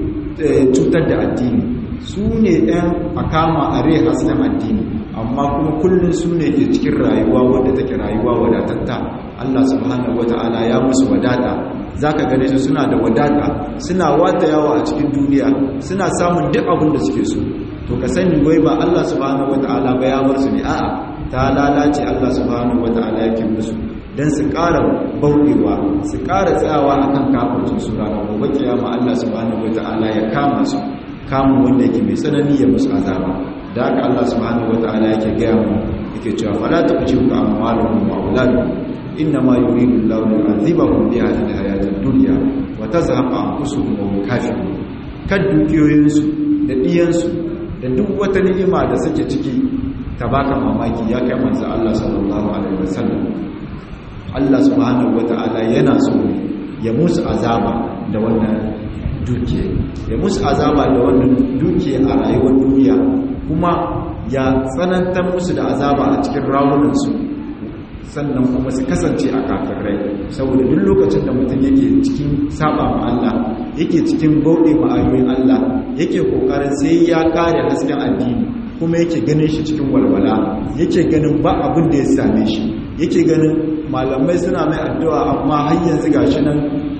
cutar da addini su ne ɗan a kama a rai hasken addini amma kuma kullum su ne ke cikin rayuwa wadda take rayuwa wadatatta Allah subhanahu wata'ala ya musu wadata za ka gane su suna da wadata suna wata yawa a cikin duniya suna samun duk abin da suke so to ka sani wai ba Allah subhanahu wata'ala ba ya bar su ne a'a ta lalace Allah subhanahu wata'ala yake musu dan su ƙara bauɗewa su ƙara tsayawa akan kafircin su ranar gobe kiyama Allah subhanahu wata'ala ya kama su kamun wanda yake mai tsanani ya musu azaba da haka Allah subhanahu wata'ala yake gaya mu yake cewa fala taqjibu amwaluhum wa auladuhum إنما يريد الله ليعذبهم بها في الحياة الدنيا وتزهق أنفسهم وهم كافرون kaddukiyoyinsu da ɗiyansu da duk wata ni'ima da suke ciki ta baka mamaki ya kai manzo Allah sallallahu alaihi wasallam Allah subhanahu wata'ala yana so ya musu azaba da wannan dukiya ya musu azaba da wannan dukiya a rayuwar duniya kuma ya tsanantar musu da azaba a cikin rawunansu sannan kuma su kasance a kafirai saboda duk lokacin da mutum yake cikin saba ma Allah yake cikin bauɗe ma'ayoyin Allah yake kokarin sai ya kare hasken addini kuma yake ganin shi cikin walwala yake ganin ba abin da ya same shi yake ganin malamai suna mai addu'a amma har yanzu gashi nan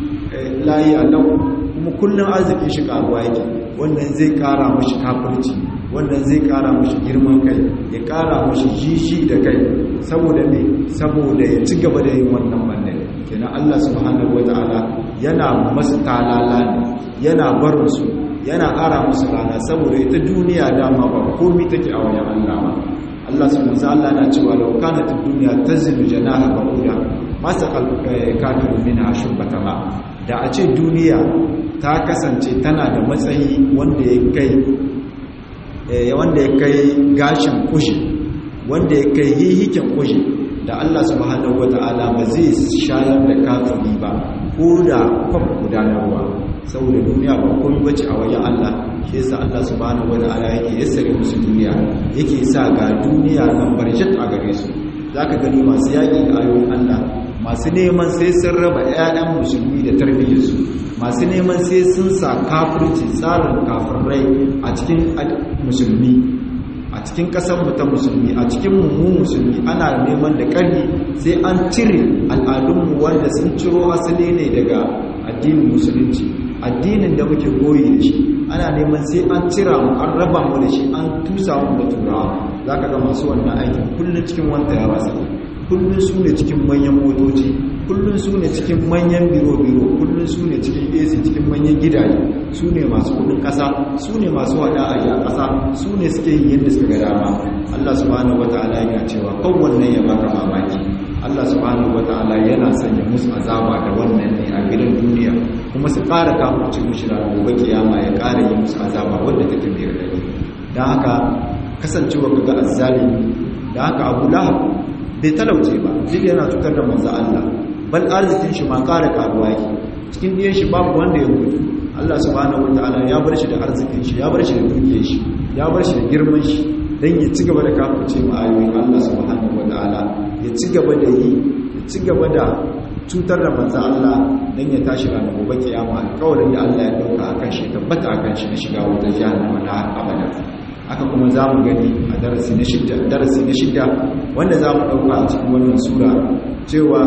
layi Allah kuma kullum arzikin shi karuwa yake wannan zai kara mashi kafirci wannan zai kara mashi girman kai ya kara mashi jishi da kai saboda ne saboda ya ci gaba da yin wannan manne kenan Allah subhanahu wataala yana masu talala ne yana barin su yana kara musu rana saboda ita duniya dama ba komai take a wajen Allah ba Allah subhanahu wataala na cewa law kanat ad-dunya tazilu janaha ba'uda masaqal kafiru minha shubbata ma da a ce duniya ta kasance tana da matsayi wanda ya kai wanda ya kai gashin kushi wanda ya kai hihikin kushi da Allah subhanahu wata'ala ba zai shayar da kafiri ba ko da kwam gudanarwa saboda duniya ba komai bace a wajen Allah shi yasa Allah subhanahu wata'ala yake yassare musu duniya yake sa ga duniya nan barjat a gare su zaka gani masu yaƙi da ayoyin Allah masu neman sai sun raba 'ya'yan musulmi da tarbiyyarsu masu neman sai sun sa kafirci tsarin kafirai a cikin musulmi a cikin ƙasar ta musulmi a cikin mummu musulmi ana neman da ƙarfi sai an cire al'adunmu wanda sun ciro asali ne daga addinin musulunci addinin da muke goyi da shi ana neman sai an cira mu an raba mu da shi an tusa mu da turawa za ka ga masu wannan aikin kullum cikin wanta ya wasa kullum su ne cikin manyan motoci kullum su ne cikin manyan biro-biro kullum su ne cikin ac cikin manyan gidaje su ne masu kudin kasa su ne masu wada a yi a kasa su ne suke yin yadda suka ga dama allah subhanahu wa ta'ala yana cewa kowanne ya baka mamaki allah subhanahu wa ta'ala yana sanya musu azaba da wannan ne a gidan duniya kuma su ƙara kafuci mushi da gobe kiyama ya ƙara yi musu azaba wadda take mai radadi don haka kasancewa ga azzalimi da haka abu lahab bai talauce ba duk yana cutar da manzo Allah bal arzikin shi ma ƙara karuwa yake cikin diyan shi babu wanda ya mutu Allah subhanahu wataala ya bar shi da arzikin shi ya bar shi da dukiyar shi ya bar shi da girman shi dan ya ci gaba da kafirce ma ayoyin Allah subhanahu wataala ya ci gaba da yi ya ci gaba da cutar da manzo Allah dan ya tashi ranar gobe kiyama alƙawarin da Allah ya dauka akan shi tabbata akan shi na shiga wutar jahannama na abada aka kuma za mu gani a darasi na shidda darasi na shidda wanda za mu ɗauka a cikin wannan sura cewa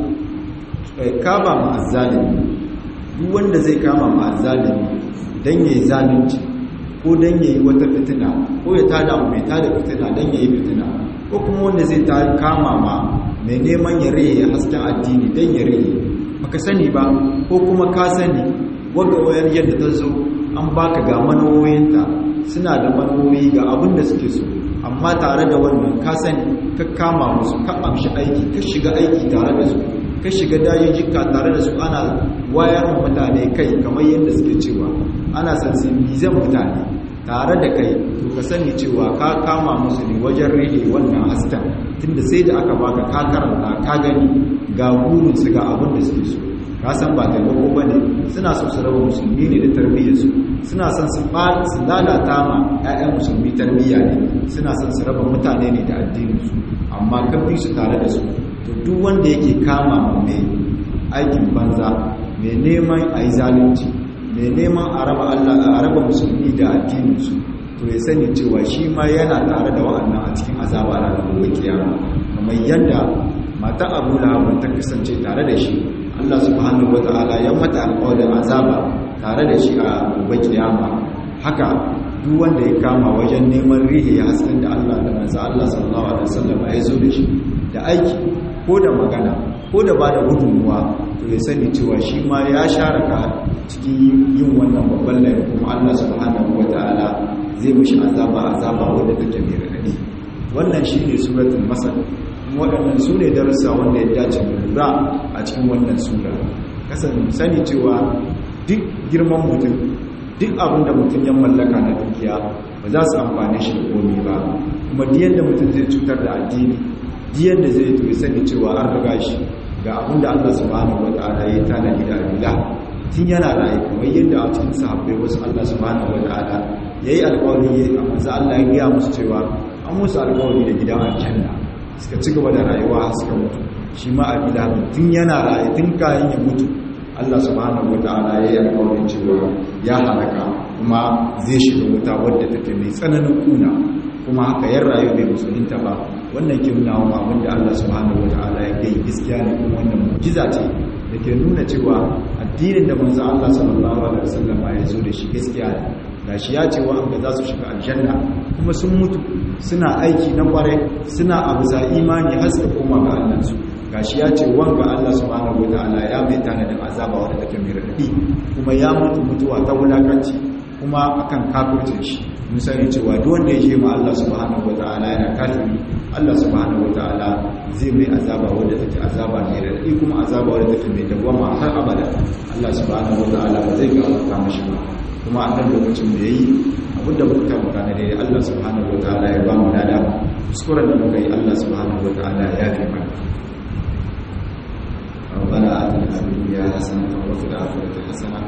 kama ma'azzalimi duk wanda zai kama ma'azzalimi don ya yi zalunci ko don ya yi wata fitina ko ya tada mai tada fitina don ya yi fitina ko kuma wanda zai ta kama ma mai neman ya reye hasken addini don ya reye baka sani ba ko kuma ka sani wadda wayar yadda ta zo an baka ga manowoyinta suna da manomi ga abin da suke so amma tare da wannan ka sani ka kama musu ka amshi aiki ka shiga aiki tare da su ka shiga dajijika tare da su ana wayar mutane kai kamar yadda suke cewa ana sensibilizan mutane tare da kai to ka sani cewa ka kama musu ne wajen rage wannan hasken tunda sai da aka baka ka karanta ka gani ga burinsu ga abin da suke so ka san ba taimako ba ne suna so su raba musulmi ne da tarbiyyarsu suna son su lalata ma 'ya'yan musulmi tarbiyya ne suna son su raba mutane ne da addininsu amma ka fi su tare da su to duk wanda yake kama mai aikin banza mai neman a yi zalunci mai neman a raba musulmi da addininsu to ya sani cewa shi ma yana tare da wa'annan a cikin azaba ranar gobe kiyama kamar yadda mata abu lahabun ta kasance tare da shi Allah subhanahu wata'ala ya mata alƙawarin azaba tare da shi a gobe kiyama haka duk wanda ya kama wajen neman rihe ya hasken da Allah da manzo Allah sallallahu alaihi wasallam ya zo da shi da aiki ko da magana ko da bada gudunmuwa to ya sani cewa shi ma ya share ka cikin yin wannan babban laifin kuma Allah subhanahu wata'ala zai mishi azaba azaba wanda take mai radadi wannan shine suratul masad waɗannan su ne darussa wanda ya dace mu lura a cikin wannan sura kasan sani cewa duk girman mutum duk abin da mutum ya mallaka na dukiya ba za su amfane shi da komi ba kuma diyan da mutum zai cutar da addini diyan da zai to sani cewa an riga shi ga abin da Allah subhanahu wataala ya tanadi da abila tun yana rayu kamar yadda a cikin sahabbai wasu Allah subhanahu wataala yayi alƙawari ya amma Allah ya gaya musu cewa an musu alƙawari da gidan aljanna suka ci gaba da rayuwa suka mutu shi ma a bila tun yana raye tun kayan ya mutu Allah subhanahu wata'ala ya yi alƙawarin cewa ya halaka kuma zai shiga wuta wadda take mai tsananin kuna kuma haka yan rayu bai musulunta ba wannan ke nuna wa abin da Allah subhanahu wata'ala ya kai gaskiya ne kuma wannan mu'jiza ce da ke nuna cewa addinin da manzo Allah sallallahu alaihi wasallam ya zo da shi gaskiya ne gashi ya ce wa'anda za su shiga aljanna kuma sun mutu suna aiki na kware suna abu za imani har su koma ga Allah su gashi ya ce wanga Allah subhanahu wataala ya mai tanadin azaba wanda take mai radadi kuma ya mutu mutuwa ta wulakanci kuma akan kafircin shi mun sani cewa duk wanda ya je ma Allah subhanahu wataala yana kafiri Allah subhanahu wataala zai mai azaba wanda take azaba mai radadi kuma azaba wanda take mai dawama har abada Allah subhanahu wataala ba zai gafarta mashi ba kuma a kan lokacin da yayi abinda muka ta magana dai Allah subhanahu wataala ya ba mu lada kuskuren da muka yi Allah subhanahu wataala ya fi mana ربنا آتنا في الدنيا حسنة وفي الآخرة حسنة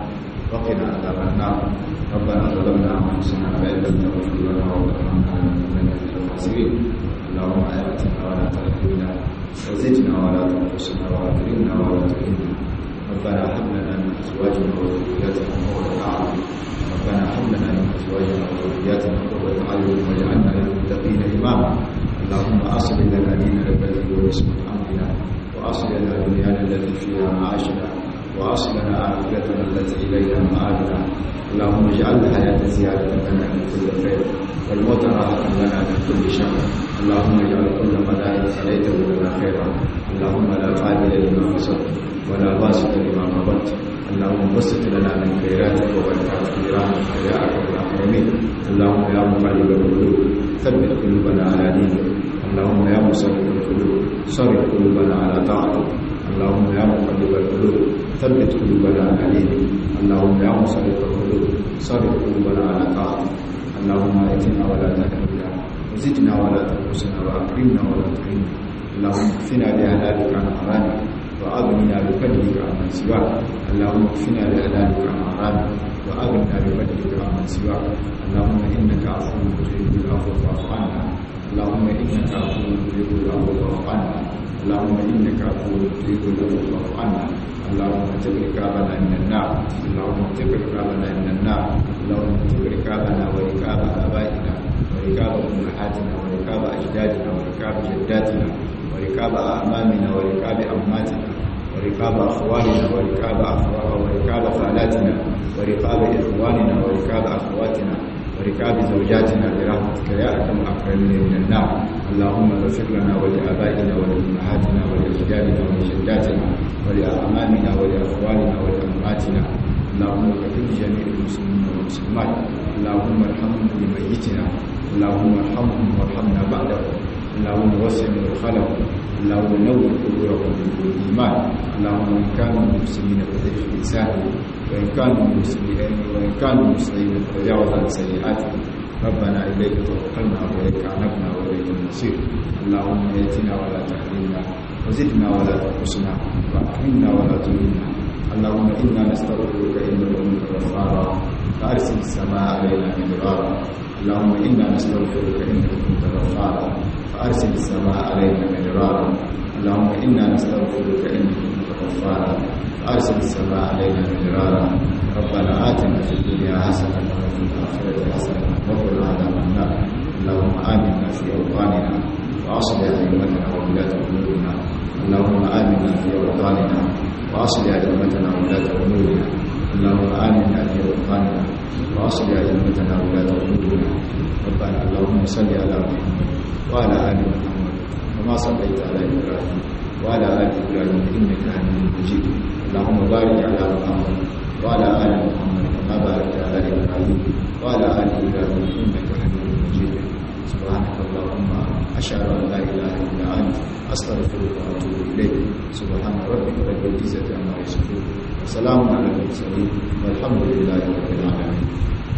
وقنا عذاب النار ربنا ظلمنا أنفسنا فإن لم تغفر لنا وترحمنا لنكونن من الخاسرين اللهم آتنا ولا تحرمنا وزدنا ولا تنقصنا وأكرمنا ولا تهنا ربنا هب لنا من أزواجنا وذرياتنا قرة أعين ربنا هب لنا من أزواجنا وذرياتنا قرة أعين واجعلنا للمتقين إماما اللهم أصلح لنا ديننا الذي هو اسم أمرنا وأصلح لنا دنيانا التي فيها معاشنا وأصلح لنا آخرتنا التي إليها مآلنا اللهم اجعل الحياة زيادة لنا من كل خير والموت راحة لنا من كل شر اللهم اجعل كل مداء خليته لنا خيرا اللهم لا قابل لما قصدت ولا باسط لما قبضت اللهم بسط لنا من خيراتك وبركاتك برحمتك يا ارحم الراحمين اللهم يا مقلب القلوب ثبت قلوبنا على دينك اللهم يا مصرف القلوب صرف قلوبنا على طاعتك اللهم يا مقلب القلوب ثبت قلوبنا على دينك اللهم يا مصرف القلوب صرف قلوبنا على طاعتك اللهم اتنا ولا تهلكنا وزدنا ولا تنقصنا واكرمنا ولا تهنا اللهم اكفنا بحلالك عن حرامك وأغننا بفضلك عمن سواك اللهم اكفنا بحلالك عن حرامك وأغننا بفضلك عمن سواك اللهم إنك عفو تحب العفو فاعف عنا اللهم إنك عفو تحب العفو فاعف عنا اللهم إنك عفو تحب العفو فاعف عنا اللهم اتق ركابنا من النار اللهم اتق ركابنا من النار اللهم اتق ركابنا وركاب آبائنا وركاب أمهاتنا وركاب أجدادنا وركاب جداتنا وركاب أمامنا وركاب أماتنا وركاب أخواننا وركاب أخواننا وركاب خالاتنا وركاب إخواننا وركاب أخواتنا وركاب زوجاتنا برحمتك يا أكرم الأكرمين من النار اللهم اغفر لنا ولآبائنا ولأمهاتنا ولأجدادنا ولجداتنا ولأعمامنا ولأخواننا ولأمهاتنا اللهم اغفر لجميع المسلمين والمسلمات اللهم ارحمهم بميتنا اللهم ارحمهم وارحمنا بعدهم اللهم وسع مدخلهم اللهم نور قبورهم بالايمان اللهم ان كانوا مسلمين فزد في لسانهم وان كانوا مسلمين وان كانوا مسلمين فتجاوز عن سيئاتهم ربنا اليك توكلنا واليك عنبنا واليك المصير اللهم ائتنا ولا تحرمنا وزدنا ولا تنقصنا واكرمنا ولا تهنا اللهم انا نستغفرك انك كنت غفارا فارسل السماء علينا مدرارا اللهم انا نستغفرك انك كنت غفارا فأرسل السماء علينا مدرارا اللهم إنا نستغفرك إنك كنت غفارا فأرسل السماء علينا مدرارا ربنا آتنا في الدنيا حسنة وفي الآخرة حسنة وقنا عذاب النار اللهم آمنا في أوطاننا وأصلح أئمتنا وولاة أمورنا اللهم آمنا في أوطاننا وأصلح أئمتنا وولاة أمورنا اللهم آمنا في أوطاننا وأصلح أئمتنا وولاة أمورنا ربنا اللهم صل على محمد وعلى آل محمد كما صليت على إبراهيم وعلى آل إبراهيم إنك حميد مجيد اللهم بارك على محمد وعلى آل محمد كما باركت على إبراهيم وعلى آل إبراهيم إنك حميد مجيد سبحانك اللهم أشهد أن لا إله إلا أنت أستغفرك وأتوب إليك سبحان ربك رب العزة عما يصفون وسلام على المرسلين والحمد لله رب العالمين